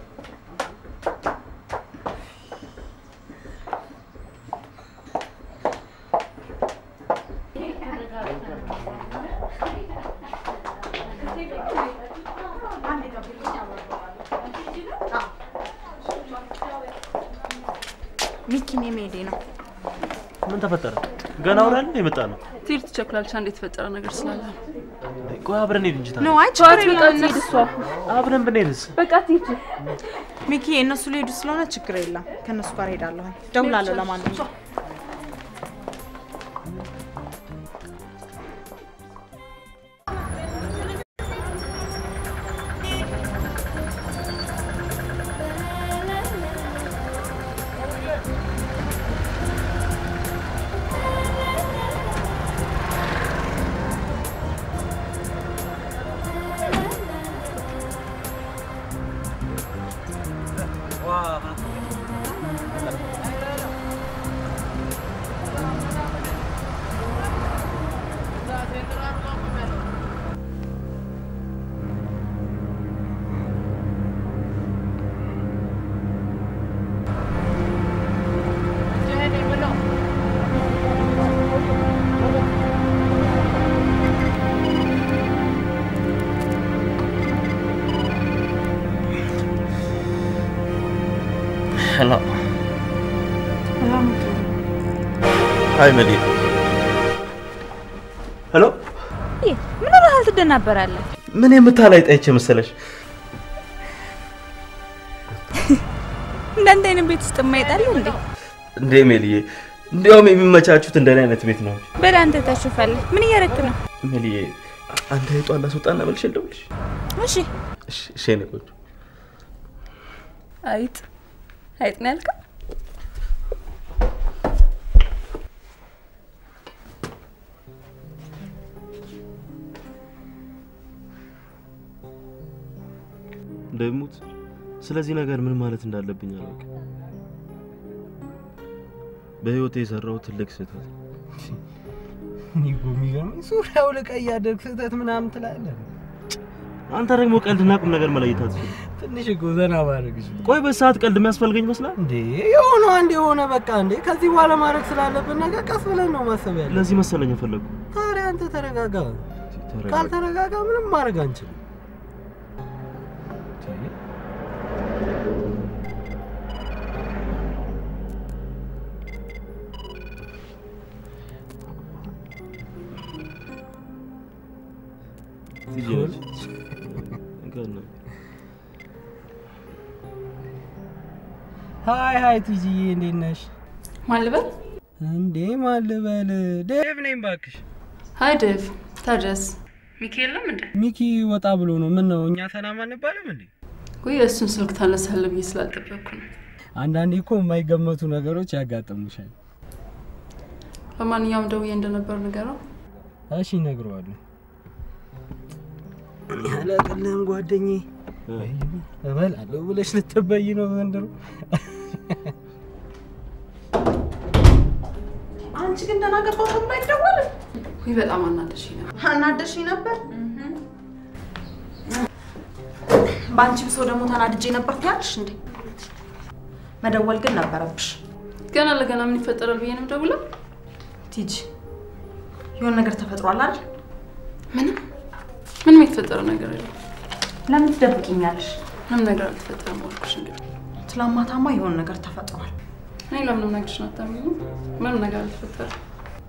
ሚኪን የመሄዴ ነው። ምን ተፈጠረ? ገና አውራለን የመጣ ነው። ትሄድ ትቸኩላለች። አንድ የተፈጠረ ነገር ስላለ ቆይ አብረን ሄድ እንጂ ነው ታዲያ። አይ ችግር በቃ የለም። ትሄድ እነሱ እሷ። አብረን ብንሄድስ? በቃ ትሄድ። ሚኪ እነሱ ሊሄዱ ስለሆነ ችግር የለም። ከእነሱ ጋር ሄዳለሁ። ደውላለሁ። ለማንኛውም እኔ የምለው ሄሎ ሀይ መዲ ሄሎ ምን ሆነሃል? ትደናበራለህ? ምን የምታላይ ጠይቼ መሰለሽ እንዳንተ አይነት ቤት ውስጥ የማይጣል እንዴ? እንዴ ሜልዬ እንዲያውም የሚመቻቹት እንደኔ አይነት ቤት ነው በል አንተ ታሽፋለህ። ምን እያረክ ነው? ሜልዬ አንተ የጧን ላስወጣና መልሼ ልደውልልሽ እሺ እሺ እሺ የኔ ቆንጆ አይጥ አይጥ ነው ያልከው? እንደሙት ስለዚህ ነገር ምን ማለት እንዳለብኝ አላውቅም። በህይወቴ የሰራው ትልቅ ስህተት ነው። እኔ እኮ የሚገርመኝ ሱሪ አውልቀህ እያደረግህ ስህተት ምናምን ትላለህ። አንተ ደግሞ ቀልድና ቁም ነገር መለየት አትችልም። ትንሽ እኮ ዘና ባደርግ ቆይ በሰዓት ቀልድ የሚያስፈልገኝ ይመስላል እንዴ? የሆነ አንድ የሆነ በቃ እንዴ፣ ከዚህ በኋላ ማድረግ ስላለብን ነገር ቀስ ብለን ነው ማሰብ ያለ። ለዚህ መሰለኝ የፈለጉ ታዲያ አንተ ተረጋጋ። ተረጋጋ። ካልተረጋጋ ምንም ማድረግ አንችልም። ትችላለች። እንኳን ነው። ሀይ ሀይ ቲጂዬ እንዴት ነሽ? ማን ልበል? እንዴ ማን ልበል? ዴቭ ነኝ እባክሽ። ሀይ ዴቭ። ታዲያስ ሚኪ የለም እንዴ? ሚኪ ወጣ ብሎ ነው። ምን ነው እኛ ሰላም አንባልም እንዴ? ወይ እሱን ስልክ ታነሳለህ ብዬ ስላልጠበቅኩ ነው። አንዳንዴ እኮ የማይገመቱ ነገሮች ያጋጥሙሻል። ለማንኛውም ደውዬ እንደነበር ንገረው። እሺ እነግረዋለሁ። አላቅልህም ጓደኛዬ እበላለሁ ብለሽ ልትበይ ነው ዘንድሮ። አንቺ ግን ደህና ገባሁ ተብሎ አይደወልም። ወይ በጣም አናደሽኝ ነበር። አናደሽኝ ነበር። በአንቺ ብሶ ደግሞ ተናድጄ ነበር ትያለሽ እንዴ? መደወል ግን ነበረብሽ። ገና ለገና ምን ይፈጠራል ብዬ ነው የምደውለው። ቲጂ የሆነ ነገር ተፈጥሯል አይደል? ምንም ምንም የተፈጠረ ነገር የለም። ለምን ትደብቂኛለሽ? ምንም ነገር አልተፈጠረም አልኩሽ። እንግዲህ ትላንት ማታማ የሆነ ነገር ተፈጥሯል። እኔ ለምንም ነገርሽን አታምኚኝም? ምንም ነገር አልተፈጠረም።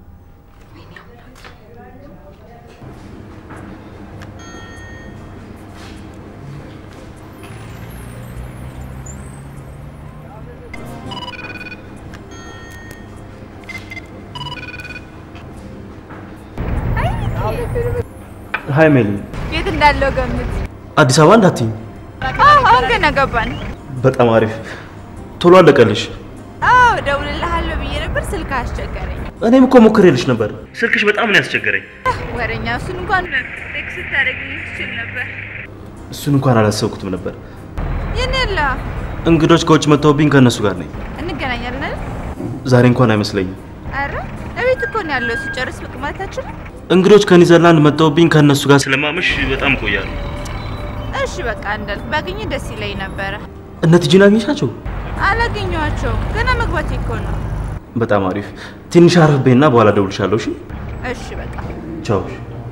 ሀይ ሜሊ፣ የት እንዳለው ገምት። አዲስ አበባ እንዳትይኝ። አዎ፣ አሁን ገና ገባን። በጣም አሪፍ። ቶሎ አለቀልሽ። አዎ፣ እደውልልሃለሁ ብዬ ነበር፣ ስልክ አስቸገረኝ። እኔም እኮ ሞክሬልሽ ነበር። ስልክሽ በጣም ነው ያስቸገረኝ። ወሬኛ፣ እሱን እንኳን ቴክስት ስታደርግልኝ ትችል ነበር። እሱን እንኳን አላሰብኩትም ነበር። የኔ የለ እንግዶች ከውጭ መጥተውብኝ ከእነሱ ጋር ነኝ። እንገናኛለን አይደል? ዛሬ እንኳን አይመስለኝም። አረ እቤት እኮ ነው ያለው። ስጨርስ ብቅ ማለት አችልም? እንግዶች ከኒዘርላንድ መጥተውብኝ ከእነሱ ጋር ስለማመሽ በጣም ቆያለሁ። እሺ በቃ እንዳልክ ባገኘ ደስ ይለኝ ነበረ። እነ ቲጂን አግኝሻቸው? አላገኘኋቸውም። ገና መግባቴ እኮ ነው። በጣም አሪፍ። ትንሽ አረፍ በይና በኋላ እደውልልሻለሁ። እሺ፣ እሺ በቃ ቻው።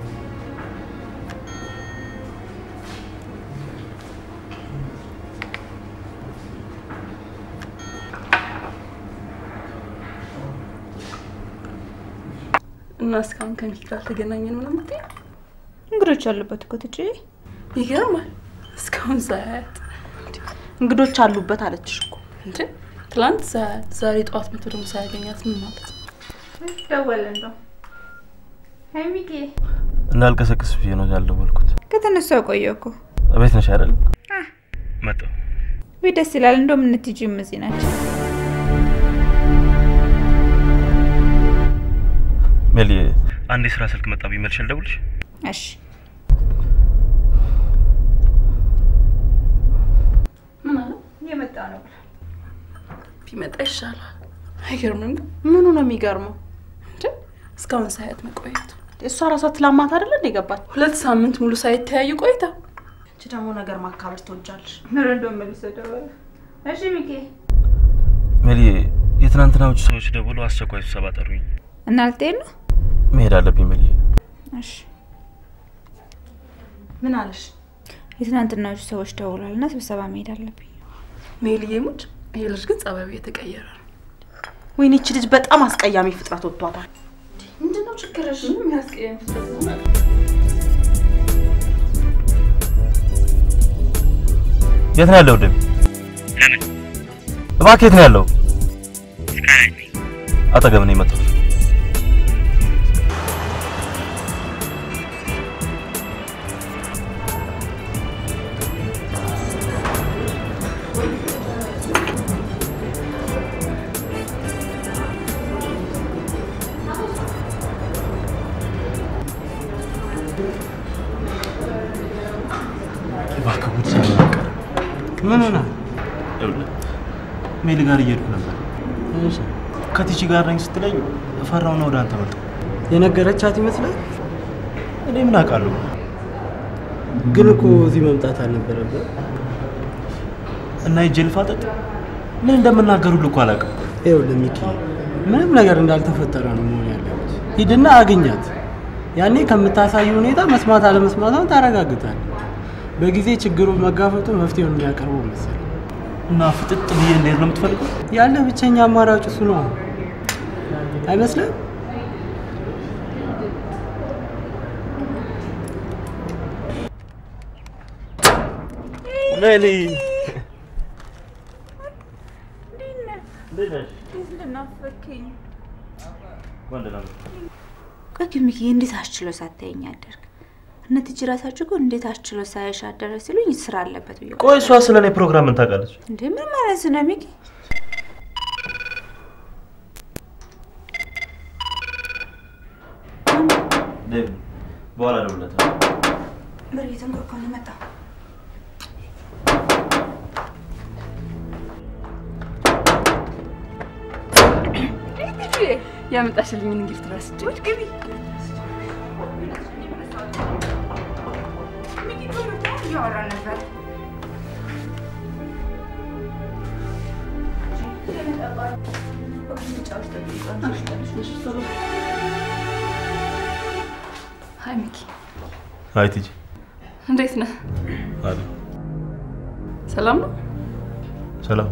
እና እስካሁን ከሚኪ ጋር አልተገናኘንም ነው የምትይኝ? እንግዶች ያሉበት እኮ ትጂ ይገርማል። እስካሁን ሳያት እንግዶች አሉበት አለችሽ እኮ እንዴ? ትላንት ሳያት፣ ዛሬ ጠዋት መቶ ደግሞ ሳያገኛት ምን ማለት ነው? ደወለ እንደው ሀይ ሚኪ እንዳልቀሰቅስ ብዬ ነው ያልደወልኩት። ከተነሱ ቆየሁ እኮ እቤት ነሽ አይደል? መጣሁ። ወይ ደስ ይላል። እንደውም እነ ቲጂም እዚህ ናቸው። ሜሊ፣ አንድ የስራ ስልክ መጣብኝ። መልሼ ልደውልሽ? እሺ ምን አለ? እየመጣ ነው ብሏል። ቢመጣ ይሻላል። አይገርምም? ግን ምኑ ነው የሚገርመው? እንዴ እስካሁን ሳያት መቆየቱ። እሷ ራሷ ትላማት አይደለ እንደ ገባች ሁለት ሳምንት ሙሉ ሳይተያዩ ቆይታ አንቺ ደግሞ ነገር ማካበድ ትወጃለሽ። ምን እንደው መልሶ ደወለ። እሺ ሚኪ ሜሊ፣ የትናንትናዎቹ ሰዎች ደውሎ አስቸኳይ ስብሰባ ጠሩኝ። እና ልትሄድ ነው? መሄድ አለብኝ ብዬ እሺ። ምን አለሽ? የትናንትናዎቹ ሰዎች ደውሏል እና ስብሰባ መሄድ አለብኝ። ሜልዬ ሙድ፣ ይሄ ልጅ ግን ጸባዩ የተቀየረ ነው። ወይኔ ይቺ ልጅ በጣም አስቀያሚ ፍጥረት ወጥቷታል። ምንድነው ችግርሽ? ምንም ያስቀየም ፍጥረት ነው። የት ነው ያለው? ደም ለምን እባክህ የት ነው ያለው? ስካይላይት ነኝ። አጠገብ ነው የመጣው። እባክህ ጉድ ሳይሆን ምን ሆነ? ይኸውልህ ሜል ጋር እየሄድኩ ነበር። ከቲቺ ጋር ነኝ ስትለኝ ፈራውና ወደ አንተ መጣሁ። የነገረቻት ይመስላል። እኔ ምን አውቃለሁ? ግን እኮ እዚህ መምጣት አልነበረብህ። እና ሂጅ ልፋጠጥ? ምን እንደምናገር ሁሉ እኮ አላውቅም። ይኸውልህ ሚኪ፣ ምንም ነገር እንዳልተፈጠረ ነው መሆን ያለበት። ሂድና አግኛት። ያኔ ከምታሳይ ሁኔታ መስማት አለመስማቷን ታረጋግጣል። በጊዜ ችግሩን መጋፈጡ መፍትሄውን የሚያቀርበው መሰለኝ። እና ፍጥጥ ብዬ እንዴት ነው የምትፈልገው? ያለ ብቸኛ አማራጭ እሱ ነው አይመስልም? ሜሊ እንደናፈከኝ ቆይ ግን ሚኪ እንዴት አስችሎ ሳታየኝ አደርግ? እነ ትጅ ራሳችሁ እኮ እንዴት አስችሎ ሳያሽ አደረ ሲሉኝ ስራ አለበት ብዬ ቆይ እሷ ስለ እኔ ፕሮግራም ምን ታውቃለች? እንዴ ምን ማለት ነው ሚኪ? ዴቭ በኋላ እደውልለታለሁ። በር እየተንኳኳ ነው የመጣው። ያመጣሽልኝን እንግሊዝ ትረስቼ ግቢ እያወራ ነበር። ሀይ ሚኪ፣ አይ ቲጂ እንዴት ነህ? አለ ሰላም ነው? ሰላም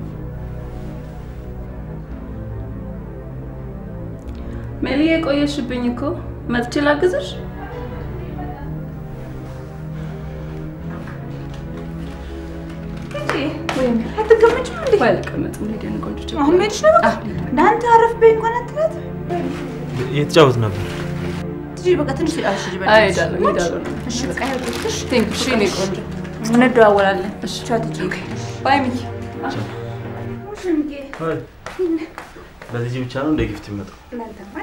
ሜሊ፣ የቆየሽብኝ እኮ መጥቼ ላግዝሽ? አትቀመጭም እንዴ? ቆይ አልቀመጥም። ልሂድ የኔ ቆንጆ ችግር አሁን መሄድሽ ነው በቃ? እንዳንተ አረፍ በይ እንኳን አትላት። እየተጫወት ነበር። ትጂ በቃ ትንሽ ተጫወትሽ ልጅ አይ እሄዳለሁ፣ እሄዳለሁ። እሺ በቃ ይኸውልሽ። ቴንክ እሺ፣ የኔ ቆንጆ እንደዋወላለን። እሺ ቻው ትጂ። ባይ ሚኪ። እሺ ሚኪ። ለዚህ ብቻ ነው እንደ ጊፍት የሚመጣው? እናንተማ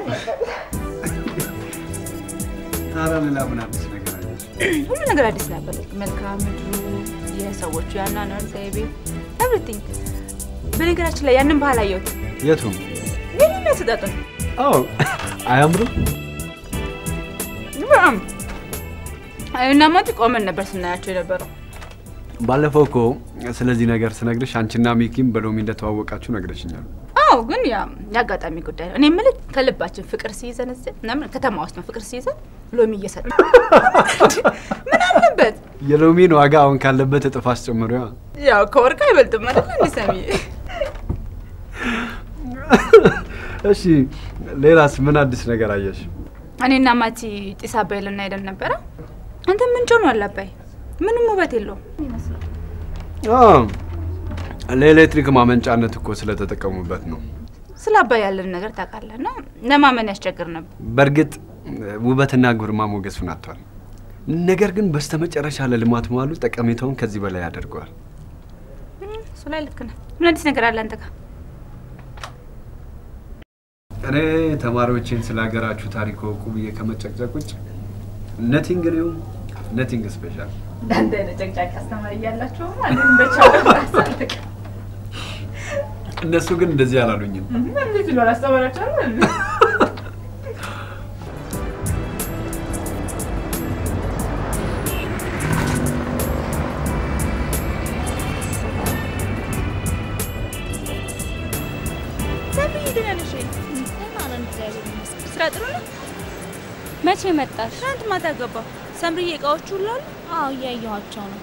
ታዲያ ሌላ ምን አዲስ ነገር አለች? ሁሉ ነገር አዲስ ነበር። መልክዓ ምድሩ፣ የሰዎቹ የአኗኗር ዘይቤ፣ ኤቭሪቲንግ። በነገራችን ላይ ያንን ባህል አየሁት። የቱም ግን የሚያሰጣጡን አዎ፣ አያምርም? በጣም እና ማቲ ቆመን ነበር ስናያቸው የነበረው። ባለፈው እኮ ስለዚህ ነገር ስነግርሽ አንቺና ሚኪም በሎሚ እንደተዋወቃችሁ ነግረሽኛል። አዎ ግን ያ የአጋጣሚ ጉዳይ ነው። እኔ የምልህ ከልባችን ፍቅር ሲይዘን እዚህ ምናምን ከተማ ውስጥ ነው ፍቅር ሲይዘን ሎሚ እየሰጠ ምን አለበት? የሎሚን ዋጋ አሁን ካለበት እጥፍ አስጨምሪዋ። ያው ከወርቅ አይበልጥም አይደል? እንደ ሰሚዬ እሺ፣ ሌላስ ምን አዲስ ነገር አየሽ? እኔና ማቲ ጢስ አባይ ልናሄደን ነበረ። አንተ ምን ጮኗል አባይ? ምንም ውበት የለውም ይመስላል። አዎ፣ ለኤሌክትሪክ ማመንጫነት እኮ ስለተጠቀሙበት ነው። ስለ አባይ ያለን ነገር ታውቃለህ፣ እና ለማመን ያስቸግር ነበር። በእርግጥ ውበትና ግርማ ሞገሱን አጥቷል። ነገር ግን በስተመጨረሻ ለልማት መዋሉ ጠቀሜታውን ከዚህ በላይ ያደርገዋል። እሱ ላይ ልክ ነህ። ምን አዲስ ነገር አለ አንተ ጋር? እኔ ተማሪዎችን ስለ ሀገራችሁ ታሪክ ወቁ ብዬ ከመጨቅጨቅ ውጭ ነቲንግ ኒው ነቲንግ ስፔሻል። እንዳንተ አይነት ጨቅጫቂ አስተማሪ እያላችሁ ማለት በቻው አሳልቅ እነሱ ግን እንደዚህ አላሉኝም። እንዴት ብሎ አላስተማራቸው ደህና ነሽ ወይ? ስራ ጥሩ ነው? መቼ መጣሽ? ትናንት ማታ ገባሁ። ሰምርዬ እቃዎቹ ሁሉ አሉ? አዎ እያየኋቸው ነው።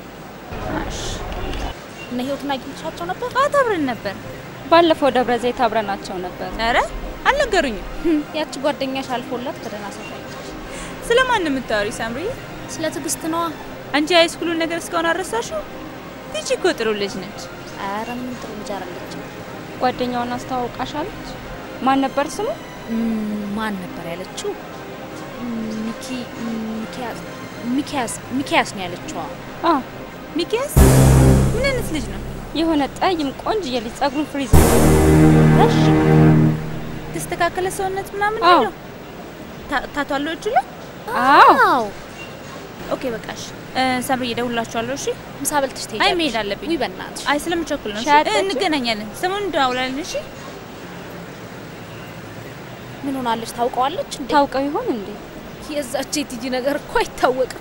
እነ ህይወትን አግኝቻቸው ነበር? አዎ አብረን ነበር። ባለፈው ደብረ ዘይት አብረናቸው ነበር። ኧረ አልነገሩኝም። ያቺ ጓደኛሽ አልፎላት ከደህና ሰው ታየች። ስለማን ነው የምታወሪው ሳምርዬ? ስለ ትዕግስት ነዋ። አንቺ ሃይስኩሉን ነገር እስካሁን አልረሳሽው? ይቺ እኮ ጥሩ ልጅ ነች። ኧረ ምን ጥሩ ልጅ አይደለችም። ጓደኛዋን አስተዋውቃሻለች? ማን ነበር ስሙ? ማን ነበር ያለችው? ሚኪ ሚኪያስ ሚኪያስ ሚኪያስ ነው ያለችው። አ ሚኪያስ ምን አይነት ልጅ ነው? የሆነ ጠይም ቆንጅዬ ልጅ ጸጉሩን ፍሪዝ እሺ ተስተካከለ ሰውነት ምናምን አዎ። ነው ታቶ አለው እጁ ላይ አዎ ኦኬ በቃሽ ሰምርዬ እደውልላችኋለሁ እሺ ምሳ በልተሽ አይ ትሄጃለሽ? መሄድ አለብኝ ውይ በእናትሽ አይ ስለምቸኩል ነው እሺ? ሻይ አጠጪ? እንገናኛለን ሰሞኑን እንደዋውላለን እሺ ምን ሆናለች? ታውቀዋለች እንዴ? ታውቀው ይሆን እንዴ? የዛች የቲጂ ነገር እኮ አይታወቅም።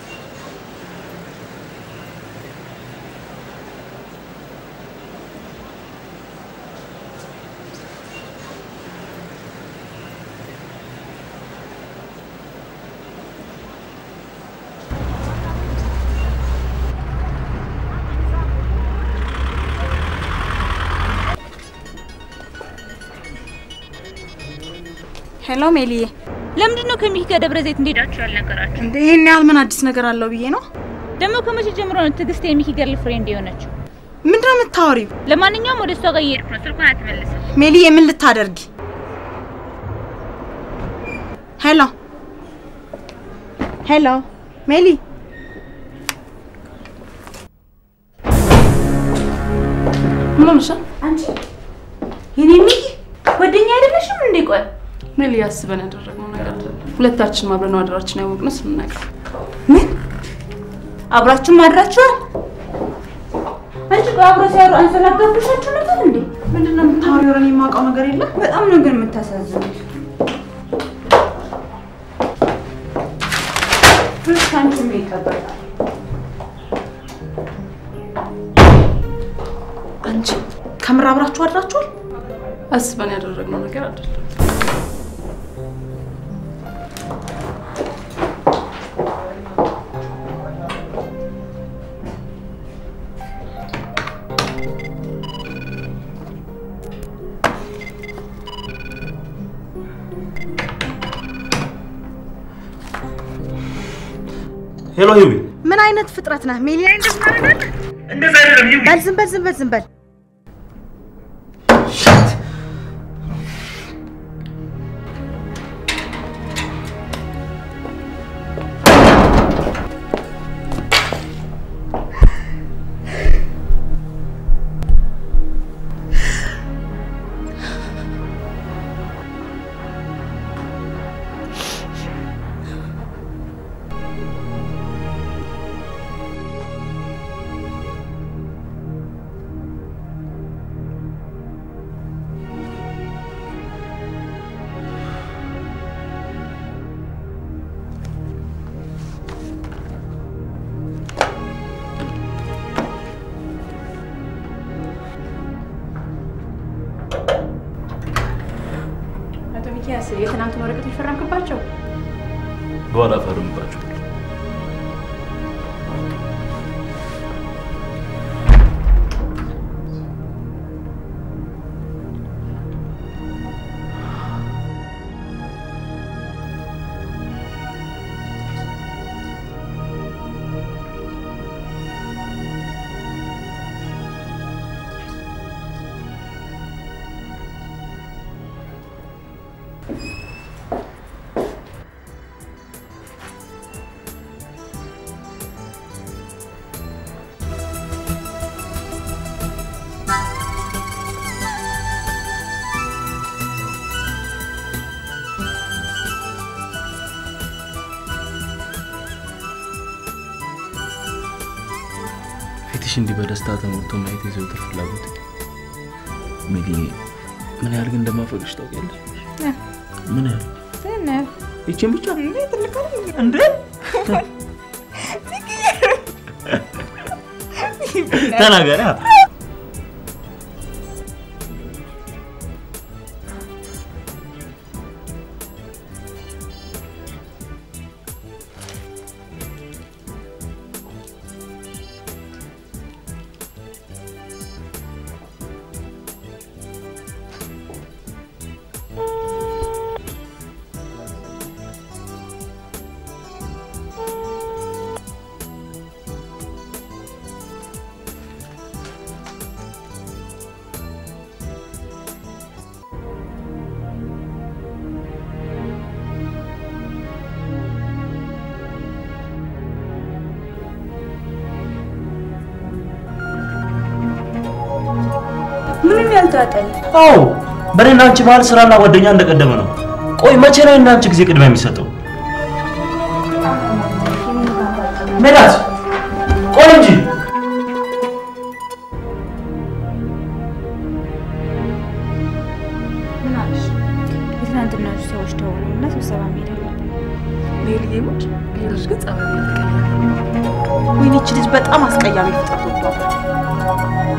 ሄሎ ሜሊዬ፣ ለምንድን ነው ከሚኪ ጋር ደብረ ዘይት እንደሄዳችሁ ያልነገራችሁ? እንደ ይሄን ያህል ምን አዲስ ነገር አለው ብዬ ነው። ደግሞ ከመቼ ጀምሮ ነው ትዕግስት የሚኪ ገርል ፍሬንድ የሆነችው? ምንድን ነው የምታወሪው? ለማንኛውም ወደ እሷ ጋር እየሄድኩ ነው። ስልኳን አትመልስም። ሜሊዬ፣ ምን ልታደርጊ? ሄሎ ሄሎ፣ ሜሊ ምን ሆነሻል? አንቺ የኔ ሚኪ ጓደኛ አይደለሽም እንዴ? ቆይ ሜሊ ያስበን ያደረግነው ነገር አይደለም። ሁለታችንም አብረን ነው አደራችን ያወቅነው ስንነቃ ምን አብራችሁ ማድራችኋል? አንቺ ቆይ አብሮ ሲያሩ አንሰላጋብሻችሁ ነበር እንዴ? ምንድን ነው የምታወሪው? እኔ የማውቀው ነገር የለም። በጣም ነው ግን የምታሳዝኑት። ከአንቺ ምን ይጠበቃል? አንቺ ከምር አብራችሁ አድራችኋል? አስበን ያደረግነው ነገር አይደለም። ሄሎ ሂዊ፣ ምን አይነት ፍጥረት ነህ ሜሊ? እንደዚህ ታደርጋለህ? እንደዛ አይደለም ሂዊ። በል ዝም በል ዝም በል ዝም በል። አቶ ሚኪያስ የትናንቱን ወረቀቶች ፈረምክባቸው? በኋላ ፈርምባቸው። ፊትሽ እንዲህ በደስታ ተሞልቶ ማየት የዘወትር ፍላጎት ሚሊ፣ ምን ያህል ግን እንደማፈቅሽ ታውቂያለሽ? ምን ያህል ትንሽ ይቺን ብቻ እንዴ ትልቅ አይደል እንዴ? ተናገሪ። አትጋጠል። አዎ በእኔና አንቺ መሀል ስራና ጓደኛ እንደቀደመ ነው። ቆይ መቼ ነው እና አንቺ ጊዜ ቅድሚያ የሚሰጠው? ሜላት ቆይ እንጂ ምን አለሽ? የትናንትናዎቹ ሰዎች ደወሉ እና ስብሰባ መሄድ አለብን። ሜልዬ ሙች ሌሎች ግን ጸባይ የተቀየረ ወይኔ ይቺ ልጅ በጣም አስቀያሚ ፍጥረት ወዷል።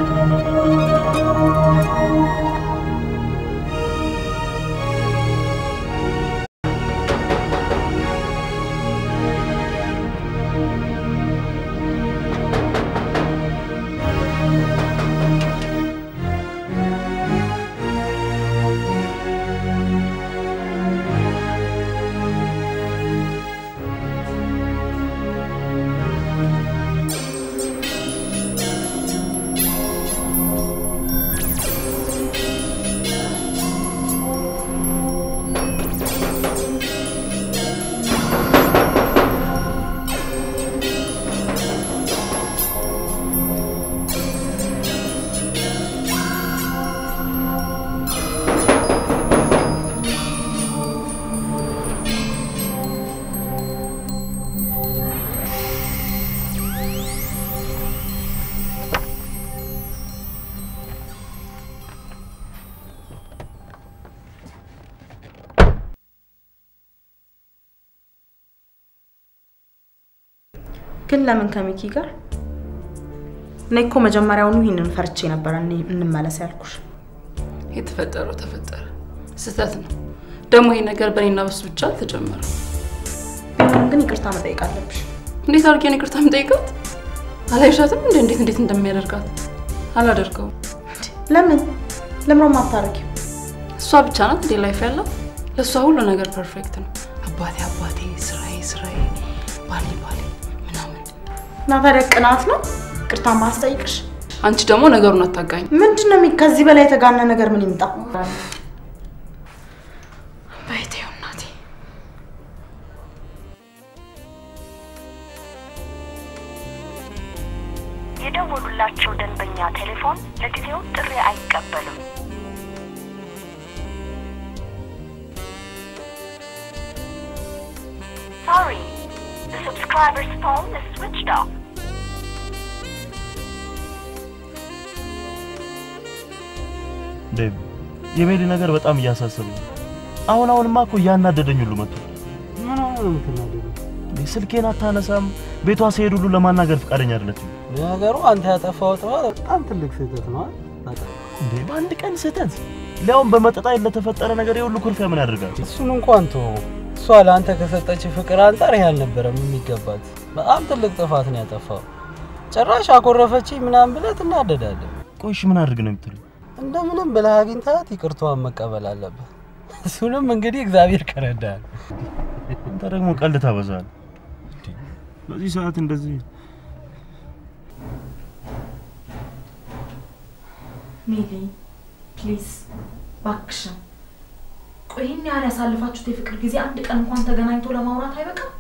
ግን ለምን ከሚኪ ጋር? እኔ እኮ መጀመሪያውኑ ይህንን ፈርቼ ነበረ እኔ እንመለስ ያልኩሽ። የተፈጠረው ተፈጠረ፣ ስህተት ነው። ደግሞ ይሄ ነገር በእኔና በሱ ብቻ አልተጀመረም። ግን ይቅርታ መጠየቅ አለብሽ። እንዴት አድርጌ ነው ይቅርታ የምጠይቃት? አላይሻትም እንደ እንዴት እንዴት እንደሚያደርጋት አላደርገውም። ለምን ለምሮ ማታረጊው? እሷ ብቻ ናት እንዴ ላይፍ ያላት? ለእሷ ሁሉ ነገር ፐርፌክት ነው። አባቴ አባቴ፣ ስራዬ ስራዬ፣ ባሌ ባሌ ምናምን። እና ታዲያ ቅናት ነው ይቅርታ ማስጠይቅሽ? አንቺ ደግሞ ነገሩን አታጋኝ። ምንድን ነው የሚ- ከዚህ በላይ የተጋነ ነገር ምን ይምጣ? በይቴው እናቴ የደወሉላቸው ደንበኛ ቴሌፎን ለጊዜው ጥሪ አይቀበልም። Sorry, the subscriber's phone is switched off. ዴቭ የሜሊ ነገር በጣም እያሳሰበኝ ነው። አሁን አሁንማ እኮ እያናደደኝ ሁሉ መጥቶ ምን ሆነ ነው የምትናደደው? እንዴ ስልኬን አታነሳም። ቤቷ ሲሄድ ሁሉ ለማናገር ፈቃደኛ አይደለችም። ነገሩ አንተ ያጠፋው ጥፋት በጣም ትልቅ ስህተት ነው። አይደል? እንዴ በአንድ ቀን ስህተት ሊያውም በመጠጣት ለተፈጠረ ነገር የሁሉ ኩርፊያ ምን ያደርጋል? እሱን እንኳን ተወው። እሷ ለአንተ ከሰጠች ፍቅር አንጻር ይህ አልነበረም የሚገባት። በጣም ትልቅ ጥፋት ነው ያጠፋው። ጭራሽ አኮረፈችኝ ምናምን ብለህ ትናደዳለህ። ቆይ እሺ ምን አድርግ ነው የምትለው? እንደምንም ብለህ አግኝታት ይቅርታዋን መቀበል አለብህ። እሱንም እንግዲህ እግዚአብሔር ከረዳል። አንተ ደግሞ ቀልድ ታበዛል። በዚህ ሰዓት እንደዚህ ሚሊ ፕሊዝ ባክሽን፣ ቆይ ይህን ያህል ያሳልፋችሁት የፍቅር ጊዜ አንድ ቀን እንኳን ተገናኝቶ ለማውራት አይበቃም?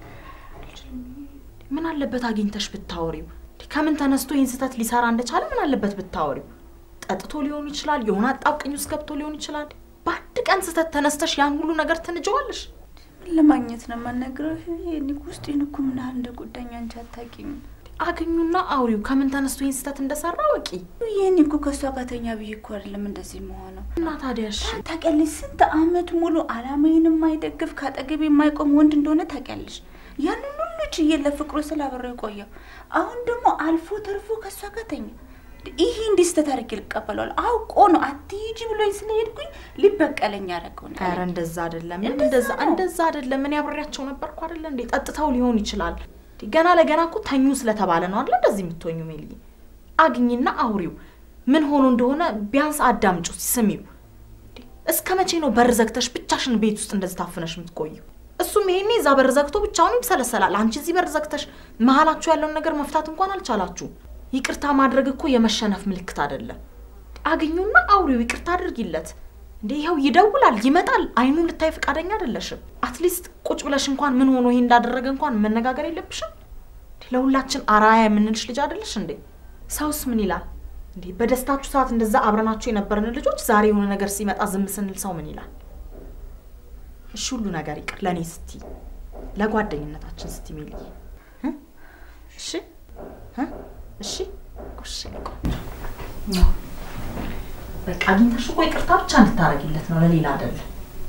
ምን አለበት አግኝተሽ ብታወሪው? ከምን ተነስቶ ይህን ስህተት ሊሰራ እንደቻለ ምን አለበት ብታወሪው? ጠጥቶ ሊሆን ይችላል፣ የሆነ አጣብቅኝ ውስጥ ገብቶ ሊሆን ይችላል። በአንድ ቀን ስህተት ተነስተሽ ያን ሁሉ ነገር ትንጀዋለሽ? ምን ለማግኘት ነው የማናግረው? እኔ ውስጤን እኮ ምን ያህል እንደጎዳኝ አንቺ አታውቂም። አግኙና አውሪው። ከምን ተነስቶ ይህን ስህተት እንደሰራ ወቂ። ይህን እኮ ከእሷ ጋር ተኛ ብዬ እኮ አይደለም እንደዚህ መሆነው። እና ታዲያ እሺ ታውቂያለሽ፣ ስንት አመት ሙሉ አላማዬን የማይደግፍ ከአጠገቤ የማይቆም ወንድ እንደሆነ ታውቂያለሽ። ያንን ሁሉ ችዬ ለፍቅሩ ስላበረው የቆየው አሁን ደግሞ አልፎ ተርፎ ከእሷ ጋር ተኛ። ይሄ እንዲህ ስህተት አድርጌ ልቀበለዋል? አውቆ ነው አትሂጂ ብሎኝ ስለሄድኩኝ ሊበቀለኝ ያደረገው ነው። ኧረ እንደዛ አይደለም፣ እንደዛ እንደዛ አይደለም። እኔ አብሬያቸው ነበርኩ አይደለ እንዴ? ጠጥተው ሊሆን ይችላል። ገና ለገና እኮ ተኙ ስለተባለ ነው አይደለ እንደዚህ የምትሆኙ። ሜልዬ አግኝና አውሪው። ምን ሆኖ እንደሆነ ቢያንስ አዳምጩ፣ ስሚው። እስከ መቼ ነው በር ዘግተሽ ብቻሽን ቤት ውስጥ እንደዚህ ታፍነሽ የምትቆዩ? እሱም ይሄኔ እዛ በር ዘግቶ ብቻውን ይብሰለሰላል። አንቺ እዚህ በር ዘግተሽ መሀላችሁ ያለውን ነገር መፍታት እንኳን አልቻላችሁ። ይቅርታ ማድረግ እኮ የመሸነፍ ምልክት አይደለም። አግኙና አውሪው፣ ይቅርታ አድርጊለት። እንዴ ይኸው ይደውላል፣ ይመጣል። አይኑን ልታይ ፈቃደኛ አይደለሽም። አትሊስት ቁጭ ብለሽ እንኳን ምን ሆኖ ይሄ እንዳደረገ እንኳን መነጋገር የለብሽም? ለሁላችን አራያ የምንልሽ ልጅ አይደለሽ እንዴ? ሰውስ ምን ይላል? እንዴ በደስታችሁ ሰዓት እንደዛ አብረናችሁ የነበርን ልጆች ዛሬ የሆነ ነገር ሲመጣ ዝም ስንል ሰው ምን ይላል? እሺ ሁሉ ነገር ይቅር፣ ለእኔ ስቲ፣ ለጓደኝነታችን ስቲ ሚልዬ እ? እሺ እ? እሺ እሺ ቆንጆ በቃ አግኝተሽ እኮ ይቅርታ ብቻ እንድታረጊለት ነው፣ ለሌላ አይደለም።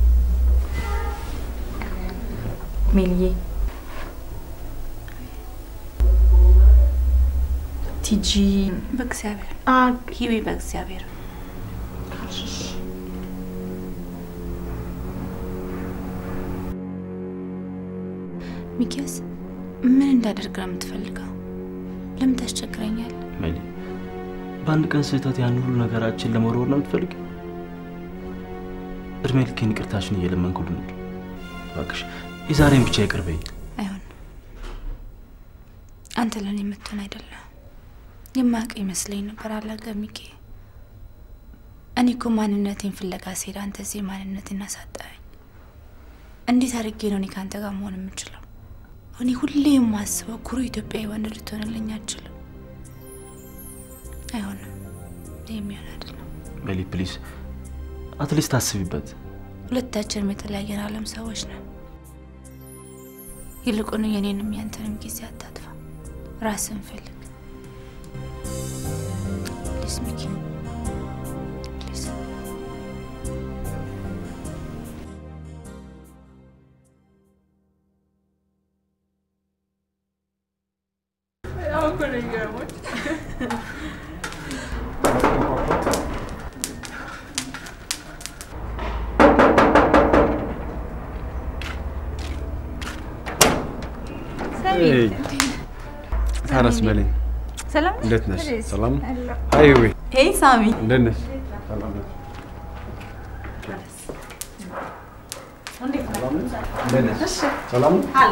ሜልዬ ቲጂ በእግዚአብሔር ሂዊ በእግዚአብሔር ሚኪያስ ምን እንዳደርግ ነው የምትፈልገው? ለምን ታስቸግረኛል? ሜሊ፣ በአንድ ቀን ስህተት ያን ሁሉ ነገራችን ለመወርወር ነው የምትፈልጊው? እድሜ ልኬን ይቅርታሽን እየለመንኩ ልኑር። እባክሽ የዛሬን ብቻ ይቅር በይ። አይሆን አንተ ለእኔ የምትሆን አይደለም። የማያውቅ ይመስለኝ ነበር አላገ ሚኪ። እኔ እኮ ማንነቴን ፍለጋ ስሄድ አንተ እዚህ ማንነቴን አሳጣኸኝ። እንዴት አድርጌ ነው እኔ ከአንተ ጋር መሆን የምችለው? እኔ ሁሌ የማስበው ኩሩ ኢትዮጵያዊ ወንድ ልትሆንልኝ አችልም። አይሆንም፣ ይህ የሚሆን አይደለም። ሜሊ ፕሊዝ አትሊስት አስቢበት። ሁለታችንም የተለያየን ዓለም ሰዎች ነን። ይልቁኑ የኔንም ያንተንም ጊዜ አታጥፋ፣ ራስን ፈልግ። ፕሊዝ ሚኪ ፕሊዝ። ታረስ በለኝ። ሰላም እንዴት ነሽ? እንዴት? ሰላም አለሁ። አይ ወይ ሄይ ሳሚ፣ እንዴት ነሽ? ሰላም ነሽ? እንዴት እንዴት ነሽ? ሰላም ነው? አለ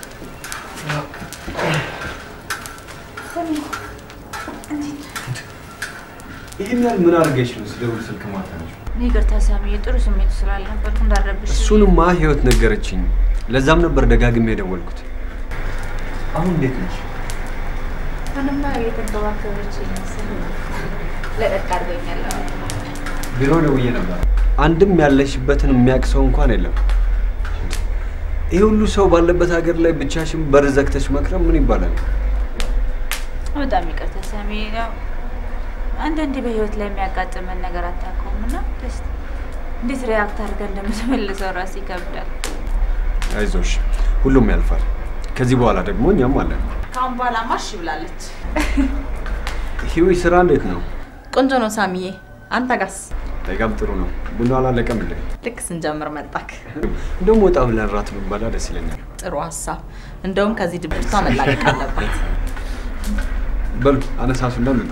ይህን ያህል ምን አድርገሽ ነው ስደውል ስልክ ማታነሽ? ይቅርታ ሳሚ፣ ጥሩ ስሜት ስላልነበርኩ እንዳረብሽ እሱንማ ህይወት ነገረችኝ። ለዛም ነበር ደጋግሜ የደወልኩት። አሁን እንዴት ነሽ? ምንማ የተንከባከበች ይመስል ለቀቅ አድርገኛል። ቢሮ ደውዬ ነበር። አንድም ያለሽበትን የሚያውቅ ሰው እንኳን የለም። ይህ ሁሉ ሰው ባለበት ሀገር ላይ ብቻሽን በር ዘግተሽ መክረም ምን ይባላል? በጣም ይቅርታ ሳሚ። ያው አንዳንዴ በህይወት ላይ የሚያጋጥመን ነገር አታውቀውም እና ደስ እንዴት ሪያክት አድርገን እንደምትመልሰው ራስ ይከብዳል። አይዞሽ፣ ሁሉም ያልፋል። ከዚህ በኋላ ደግሞ እኛም አለን። ከአሁን በኋላ ማሽ ብላለች። ህዊ ስራ እንዴት ነው? ቆንጆ ነው ሳሚዬ። አንተ ጋስ? በጣም ጥሩ ነው። ቡና አላለቀም እንዴ? ልክ ስንጀምር መጣክ። እንደውም ወጣ ብለን ራት ብንበላ ደስ ይለኛል። ጥሩ ሀሳብ። እንደውም ከዚህ ድብርቷ መላቀቅ አለባት። በሉ አነሳሱ እንደምጣ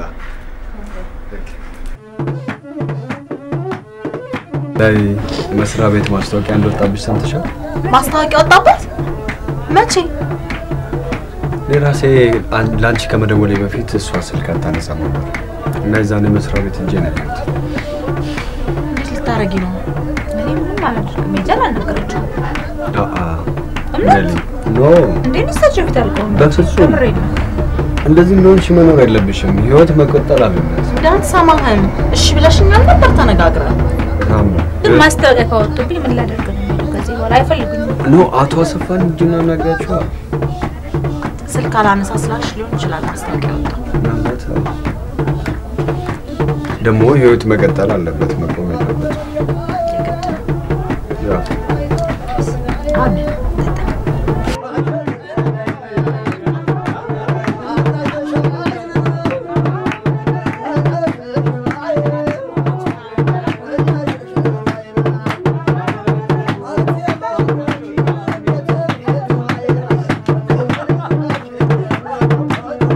ላይ መስሪያ ቤት ማስታወቂያ እንደወጣብሽ ሰምተሻል? ማስታወቂያ ወጣበት? መቼ? እኔ ራሴ አን- ለአንቺ ከመደወሌ በፊት እሷ ስልክ አታነሳም ነበር እና የዛኔ መስሪያ ቤት እንጂ ነው ያየሁት። እንዴት ልታረጊ ነው? እኔ ምንም አላደርግም። ሄጃል አልነገረችውም። አአ እምነት? ሜሊ፣ ኖ እንዴ እሳቸው ፊት አልቆም። በፍጹም ከምሬን ነው። እንደዚህ እንደሆንሽ መኖር የለብሽም። ህይወት መቀጠል አለበት። እንዳንሰማህም እሺ ብለሽኛል ነበር ተነጋግረን። በጣም ግን ማስታወቂያ ካወጡብኝ ምን ላደርግ ነው የሚለው? ከዚህ በኋላ አይፈልጉኝም። ኖ አቶ አሰፋን እጅና ናግራቸዋል። ስልክ አላነሳ ስላልሽ ሊሆን ይችላል ማስታወቂያ ወጣው። ምናልባት ደግሞ ህይወት መቀጠል አለበት፣ መቆም የለበት። ያው አሜን።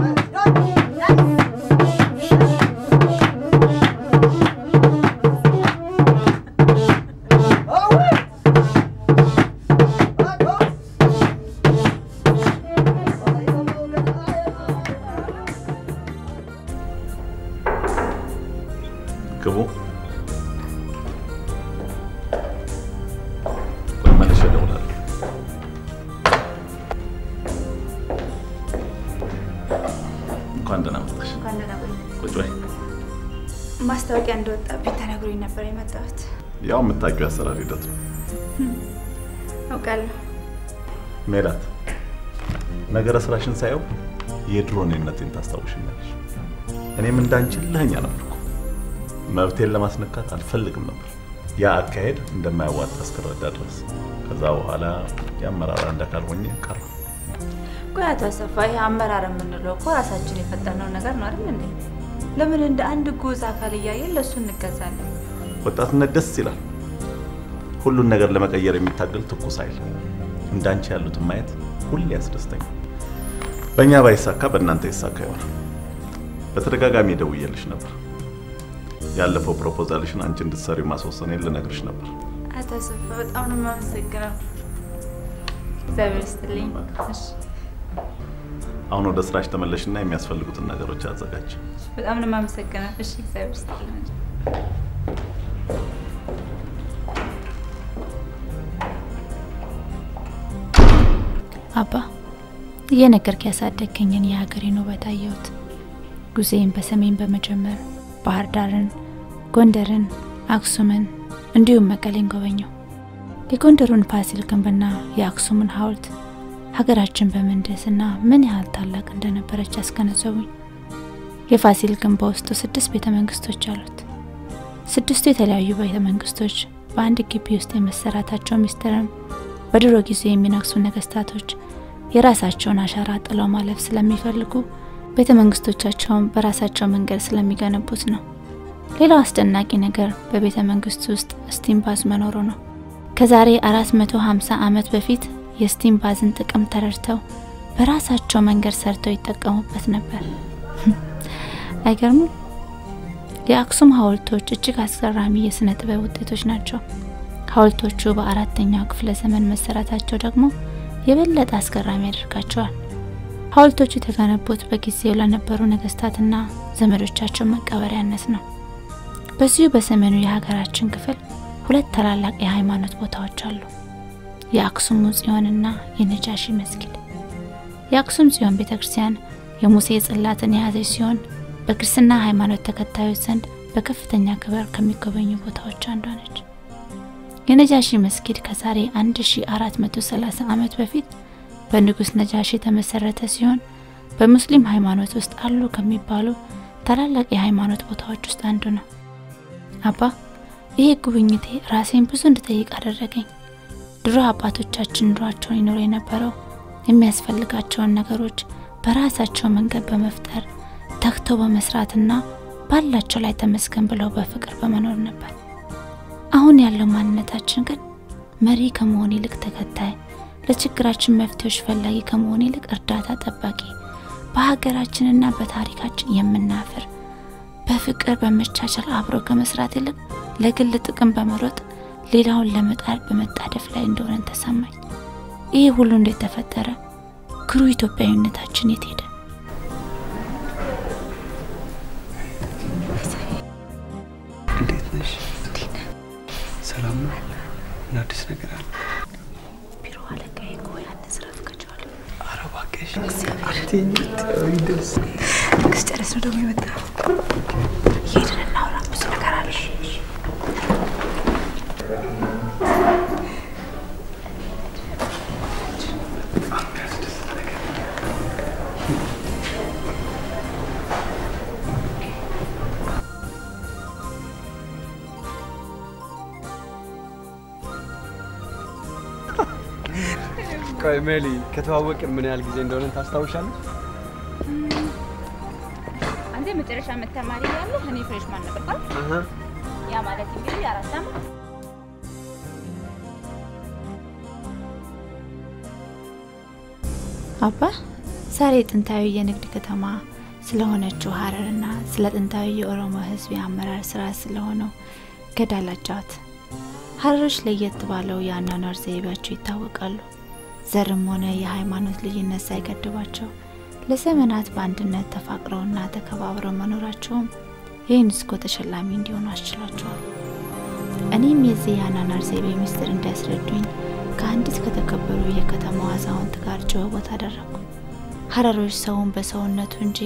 Thank ማስታወቂያ እንደወጣብኝ ተነግሮኝ ነበር የመጣሁት። ያው የምታውቂው የአሰራር ሂደት ነው። አውቃለሁ። ሜላት፣ ነገረ ስራሽን ሳየው የድሮ እኔነቴን ታስታውሽኛለሽ። እኔም እንዳንቺ ልህኛ ነበርኩ። መብቴን ለማስነካት አልፈልግም ነበር። ያ አካሄድ እንደማያዋጣ እስክረዳ ድረስ። ከዛ በኋላ የአመራር አንድ አካል ሆኜ ቀረሁ። ቆይ አቶ አሰፋ፣ ይህ አመራር የምንለው እኮ ራሳችን የፈጠርነው ነገር ነው አይደል እንዴ? ለምን እንደ አንድ ጉዝ አካል እያየን ለእሱ እንገዛለን? ወጣትነት ደስ ይላል። ሁሉን ነገር ለመቀየር የሚታገል ትኩስ ኃይል። እንዳንቺ ያሉትን ማየት ሁሌ ያስደስተኛል። በእኛ ባይሳካ በእናንተ ይሳካ ይሆናል። በተደጋጋሚ ደውዬልሽ ነበር። ያለፈው ፕሮፖዛልሽን አንቺ እንድትሰሪ ማስወሰኔን ልነግርሽ ነበር። አቶ አሰፋ በጣም ነው የማመሰግነው። እግዚአብሔር ይስጥልኝ። እሺ፣ አሁን ወደ ስራሽ ተመለሽና የሚያስፈልጉትን ነገሮች አዘጋጅ። በጣም ነው የማመሰግነው። እሺ፣ እግዚአብሔር ይስጥልኝ። አባ እየነገርክ ያሳደግከኝን የሀገሬን ውበት አየሁት። ጉዜን በሰሜን በመጀመር ባህር ዳርን፣ ጎንደርን፣ አክሱምን እንዲሁም መቀሌን ጎበኘው። የጎንደሩን ፋሲል ግንብና የአክሱምን ሐውልት ሀገራችን በምህንድስና ምን ያህል ታላቅ እንደነበረች ያስገነዘቡኝ። የፋሲል ግንብ በውስጡ ስድስት ቤተ መንግስቶች አሉት። ስድስቱ የተለያዩ ቤተ መንግስቶች በአንድ ግቢ ውስጥ የመሰራታቸው ሚስጥርም በድሮ ጊዜ የሚነግሱ ነገስታቶች የራሳቸውን አሻራ ጥለው ማለፍ ስለሚፈልጉ ቤተ መንግስቶቻቸውን በራሳቸው መንገድ ስለሚገነቡት ነው። ሌላው አስደናቂ ነገር በቤተ መንግስቱ ውስጥ ስቲም ባዝ መኖሩ ነው። ከዛሬ 450 ዓመት በፊት የስቲም ባዝን ጥቅም ተረድተው በራሳቸው መንገድ ሰርተው ይጠቀሙበት ነበር። አይገርሙም? የአክሱም ሐውልቶች እጅግ አስገራሚ የስነ ጥበብ ውጤቶች ናቸው። ሐውልቶቹ በአራተኛው ክፍለ ዘመን መሰራታቸው ደግሞ የበለጠ አስገራሚ ያደርጋቸዋል። ሐውልቶቹ የተገነቡት በጊዜው ለነበሩ ነገስታትና ዘመዶቻቸው መቀበሪያነት ነው። በዚሁ በሰሜኑ የሀገራችን ክፍል ሁለት ታላላቅ የሃይማኖት ቦታዎች አሉ። የአክሱሙ ጽዮንና የነጃሺ መስጊድ። የአክሱም ጽዮን ቤተ ክርስቲያን የሙሴ ጽላትን የያዘች ሲሆን በክርስትና ሃይማኖት ተከታዮች ዘንድ በከፍተኛ ክብር ከሚጎበኙ ቦታዎች አንዷ ነች። የነጃሺ መስጊድ ከዛሬ 1430 ዓመት በፊት በንጉስ ነጃሺ የተመሰረተ ሲሆን በሙስሊም ሃይማኖት ውስጥ አሉ ከሚባሉ ታላላቅ የሃይማኖት ቦታዎች ውስጥ አንዱ ነው። አባ ይሄ ጉብኝቴ ራሴን ብዙ እንድጠይቅ አደረገኝ። ድሮ አባቶቻችን ኑሯቸውን ይኖሩ የነበረው የሚያስፈልጋቸውን ነገሮች በራሳቸው መንገድ በመፍጠር ተግተው በመስራትና ባላቸው ላይ ተመስገን ብለው በፍቅር በመኖር ነበር። አሁን ያለው ማንነታችን ግን መሪ ከመሆን ይልቅ ተከታይ፣ ለችግራችን መፍትሄዎች ፈላጊ ከመሆን ይልቅ እርዳታ ጠባቂ፣ በሀገራችንና በታሪካችን የምናፍር፣ በፍቅር በመቻቻል አብሮ ከመስራት ይልቅ ለግል ጥቅም በመሮጥ ሌላውን ለመጣል በመጣደፍ ላይ እንደሆነን ተሰማኝ። ይህ ሁሉ እንዴት ተፈጠረ? ክሩ ኢትዮጵያዊነታችን የት ሄደ? እንዴት ነሽ? ሰላም ነው? ምን አዲስ ነገር አለ? ቢሮ አለቃዬ እኮ ያንን ስራ ፍቀቸዋል። ኧረ እባክሽ አትይኝ፣ ብታዪ ደስ ንግስ ጨረስ ነው ደግሞ የመጣው። ሄድን እናውራ፣ ብዙ ነገር አለ። ቆይ ሜሊ፣ ከተዋወቅን ምን ያህል ጊዜ እንደሆነ ታስታውሻለሽ? አንተ የመጨረሻ ዓመት ተማሪ ያለህ እኔ ፍሬሽማን ነበር። አሀ። ያ ማለት እንግዲህ አራት ዓመት አባ ዛሬ ጥንታዊ የንግድ ከተማ ስለሆነችው ሀረርና ስለ ጥንታዊ የኦሮሞ ሕዝብ የአመራር ስራ ስለሆነው ገዳ ላጫወት። ሀረሮች ለየት ባለው የአኗኗር ዘይቤያቸው ይታወቃሉ። ዘርም ሆነ የሃይማኖት ልዩነት ሳይገድባቸው ለዘመናት በአንድነት ተፋቅረውና ተከባብረው መኖራቸውም የዩኔስኮ ተሸላሚ እንዲሆኑ አስችሏቸዋል። እኔም የዚህ የአኗኗር ዘይቤ ምስጢር እንዲያስረዱኝ ከአንዲት ከተከበሩ የከተማዋ አዛውንት ጋር ጭውውት አደረግኩ። ሀረሮች ሰውን በሰውነቱ እንጂ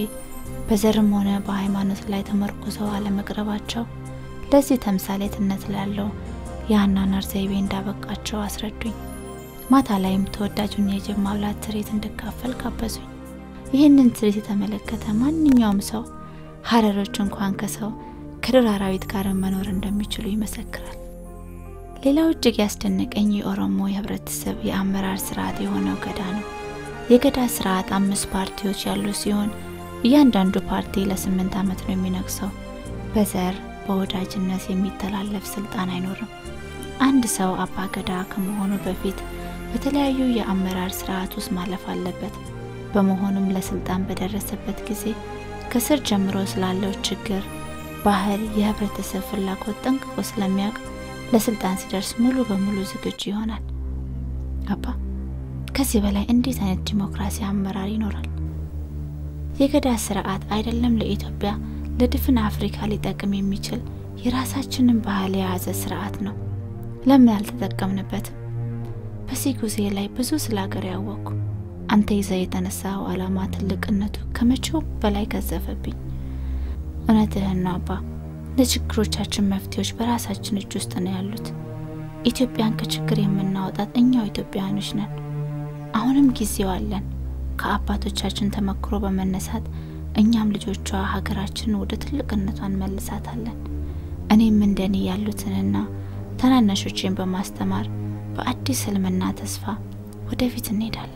በዘርም ሆነ በሃይማኖት ላይ ተመርኩዘው አለመቅረባቸው ለዚህ ተምሳሌትነት ላለው የአኗኗር ዘይቤ እንዳበቃቸው አስረዱኝ። ማታ ላይም ተወዳጁን የጅብ ማብላት ትርኢት እንድካፈል ጋበዙኝ። ይህንን ትርኢት የተመለከተ ማንኛውም ሰው ሀረሮች እንኳን ከሰው ከዱር አራዊት ጋር መኖር እንደሚችሉ ይመሰክራል። ሌላው እጅግ ያስደነቀኝ የኦሮሞ የህብረተሰብ የአመራር ስርዓት የሆነው ገዳ ነው። የገዳ ስርዓት አምስት ፓርቲዎች ያሉ ሲሆን እያንዳንዱ ፓርቲ ለስምንት ዓመት ነው የሚነግሰው። በዘር በወዳጅነት የሚተላለፍ ስልጣን አይኖርም። አንድ ሰው አባ ገዳ ከመሆኑ በፊት በተለያዩ የአመራር ስርዓት ውስጥ ማለፍ አለበት። በመሆኑም ለስልጣን በደረሰበት ጊዜ ከስር ጀምሮ ስላለው ችግር፣ ባህል፣ የህብረተሰብ ፍላጎት ጠንቅቆ ስለሚያውቅ ለስልጣን ሲደርስ ሙሉ በሙሉ ዝግጁ ይሆናል። አባ ከዚህ በላይ እንዴት አይነት ዲሞክራሲ አመራር ይኖራል? የገዳ ስርዓት አይደለም ለኢትዮጵያ ለድፍን አፍሪካ ሊጠቅም የሚችል የራሳችንን ባህል የያዘ ስርዓት ነው። ለምን አልተጠቀምንበትም? በዚህ ጊዜ ላይ ብዙ ስለ ሀገር ያወቅኩ። አንተ ይዘ የተነሳው አላማ ትልቅነቱ ከመቼው በላይ ገዘፈብኝ። እውነትህን ነው አባ። ለችግሮቻችን መፍትሄዎች በራሳችን እጅ ውስጥ ነው ያሉት። ኢትዮጵያን ከችግር የምናወጣት እኛው ኢትዮጵያውያኖች ነን። አሁንም ጊዜው አለን። ከአባቶቻችን ተመክሮ በመነሳት እኛም ልጆቿ ሀገራችንን ወደ ትልቅነቷ እንመልሳታለን። እኔም እንደኔ ያሉትንና ታናናሾቼን በማስተማር በአዲስ ህልምና ተስፋ ወደፊት እንሄዳለን።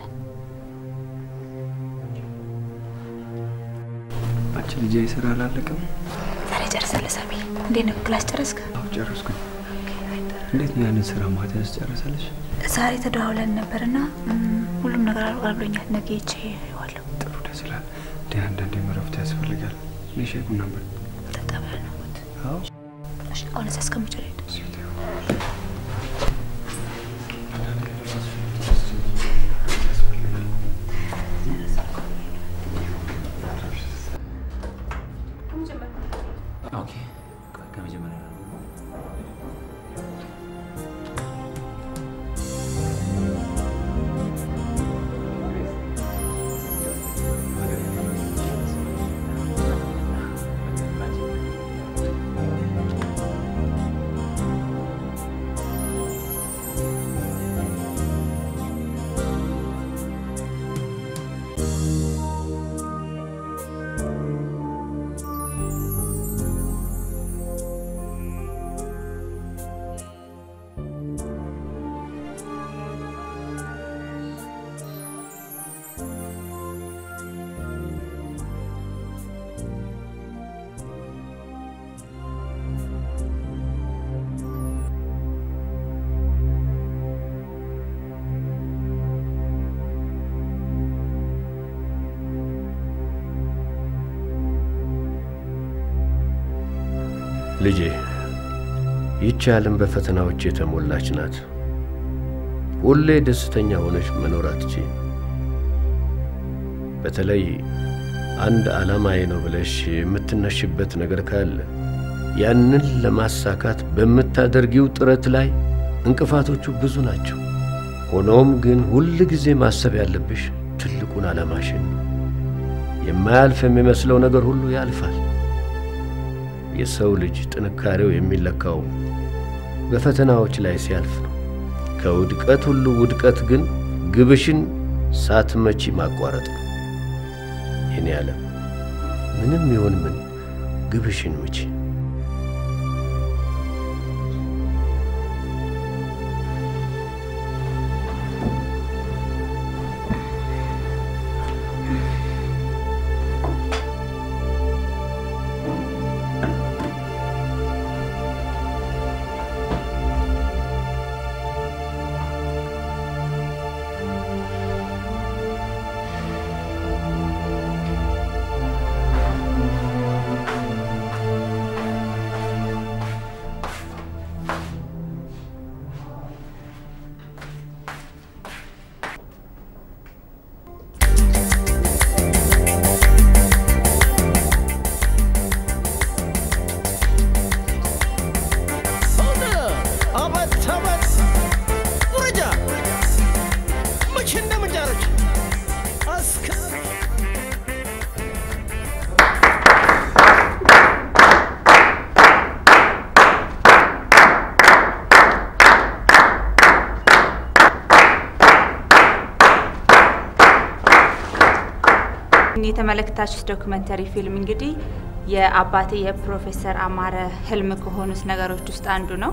አንቺ ልጄ ስራ አላለቀም? ዛሬ ጨርሳለህ ሳሚ? እንዴት ነው ክላስ ጨረስክ? አዎ ጨረስኩኝ። እንዴት ነው ያንን ስራ ማታ ያስጨረሰልሽ? ዛሬ ተደዋውለን ነበርና ሁሉም ነገር አልቋል ብሎኛል። ነገ ይቼ ዋለሁ። ጥሩ ደስ ይላል። እንደ አንዳንዴ እረፍት ያስፈልጋል። እኔ ሻይ ቡና ነበር ጠጣ ብለህ ነው ሞት አዎ አሁን እዛ እስከምጭ ልሄድ ኦኬ ከመጀመሪያ ልጄ ይህች ዓለም በፈተናዎች የተሞላች ናት። ሁሌ ደስተኛ ሆነች መኖር አትችይም። በተለይ አንድ ዓላማዬ ነው ብለሽ የምትነሽበት ነገር ካለ ያንን ለማሳካት በምታደርጊው ጥረት ላይ እንቅፋቶቹ ብዙ ናቸው። ሆኖም ግን ሁል ጊዜ ማሰብ ያለብሽ ትልቁን ዓላማሽን ነው። የማያልፍ የሚመስለው ነገር ሁሉ ያልፋል። የሰው ልጅ ጥንካሬው የሚለካው በፈተናዎች ላይ ሲያልፍ ነው። ከውድቀት ሁሉ ውድቀት ግን ግብሽን ሳትመቺ ማቋረጥ ነው። የኔ ዓለም ምንም ይሁን ምን ግብሽን ምቺ። የተመለከታችሁት ዶክመንተሪ ፊልም እንግዲህ የአባቴ የፕሮፌሰር አማረ ህልም ከሆኑት ነገሮች ውስጥ አንዱ ነው።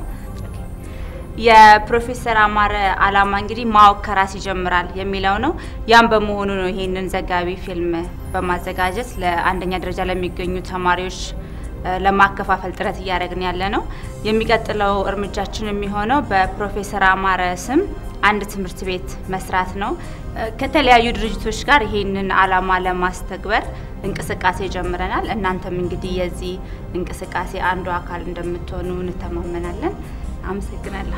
የፕሮፌሰር አማረ አላማ እንግዲህ ማወቅ ከራስ ይጀምራል የሚለው ነው። ያም በመሆኑ ነው ይሄንን ዘጋቢ ፊልም በማዘጋጀት ለአንደኛ ደረጃ ለሚገኙ ተማሪዎች እ፣ ለማከፋፈል ጥረት እያደረግን ያለ ነው። የሚቀጥለው እርምጃችን የሚሆነው በፕሮፌሰር አማረ ስም አንድ ትምህርት ቤት መስራት ነው። እ፣ ከተለያዩ ድርጅቶች ጋር ይሄንን አላማ ለማስተግበር እንቅስቃሴ ጀምረናል። እናንተም እንግዲህ የዚህ እንቅስቃሴ አንዱ አካል እንደምትሆኑ እንተማመናለን። አመሰግናለሁ።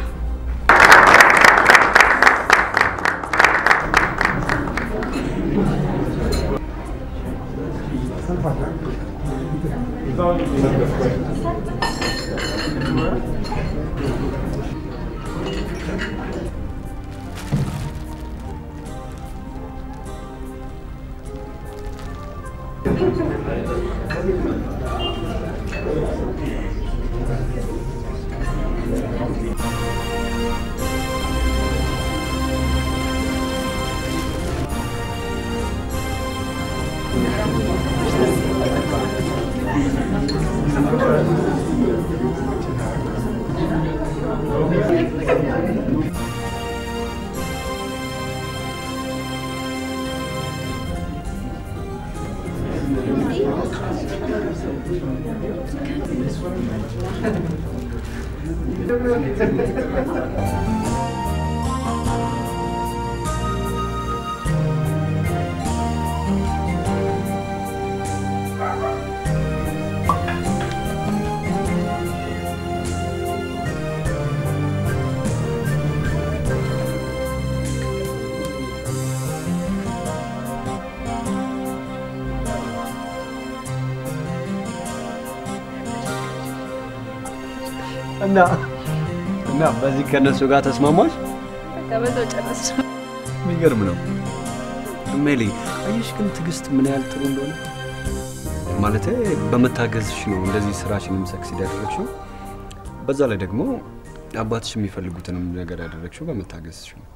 እና እና በዚህ ከነሱ ጋር ተስማማች? በቃ በዛው ጨረስ። የሚገርም ነው። ሜሊ አየሽ ግን ትዕግስት ምን ያህል ጥሩ እንደሆነ ማለቴ በመታገዝሽ ነው እንደዚህ ስራሽንም ሰክሲድ ያደረግሽው። በዛ ላይ ደግሞ አባትሽ የሚፈልጉትንም ነገር ያደረግሽው በመታገዝሽ ነው።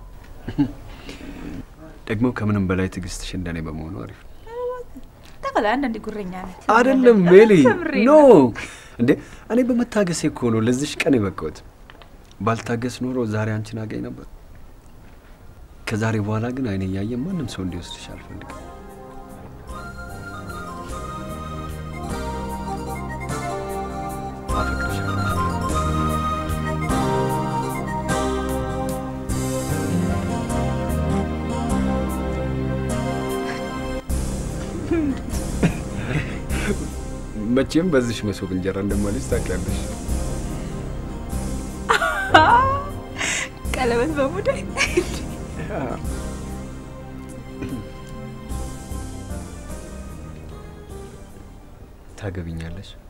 ደግሞ ከምንም በላይ ትዕግስትሽ እንደኔ በመሆኑ አሪፍ ነው። ተቀላ አንዳንዴ ጉረኛ ነህ። አይደለም ሜሊ፣ ከምሬ ኖ ነው። እንዴ እኔ በመታገሴ እኮ ነው ለዚሽ ቀን የበቃሁት። ባልታገስ ኖሮ ዛሬ አንቺን አገኝ ነበር። ከዛሬ በኋላ ግን አይኔ እያየ ማንም ሰው እንዲወስድሽ አልፈልግም። አፈቅርሻለሁ። መቼም በዚሽ መሶብ እንጀራ እንደማልጅ ታውቂያለሽ። ቀለበት በሙዳይ ታገቢኛለሽ?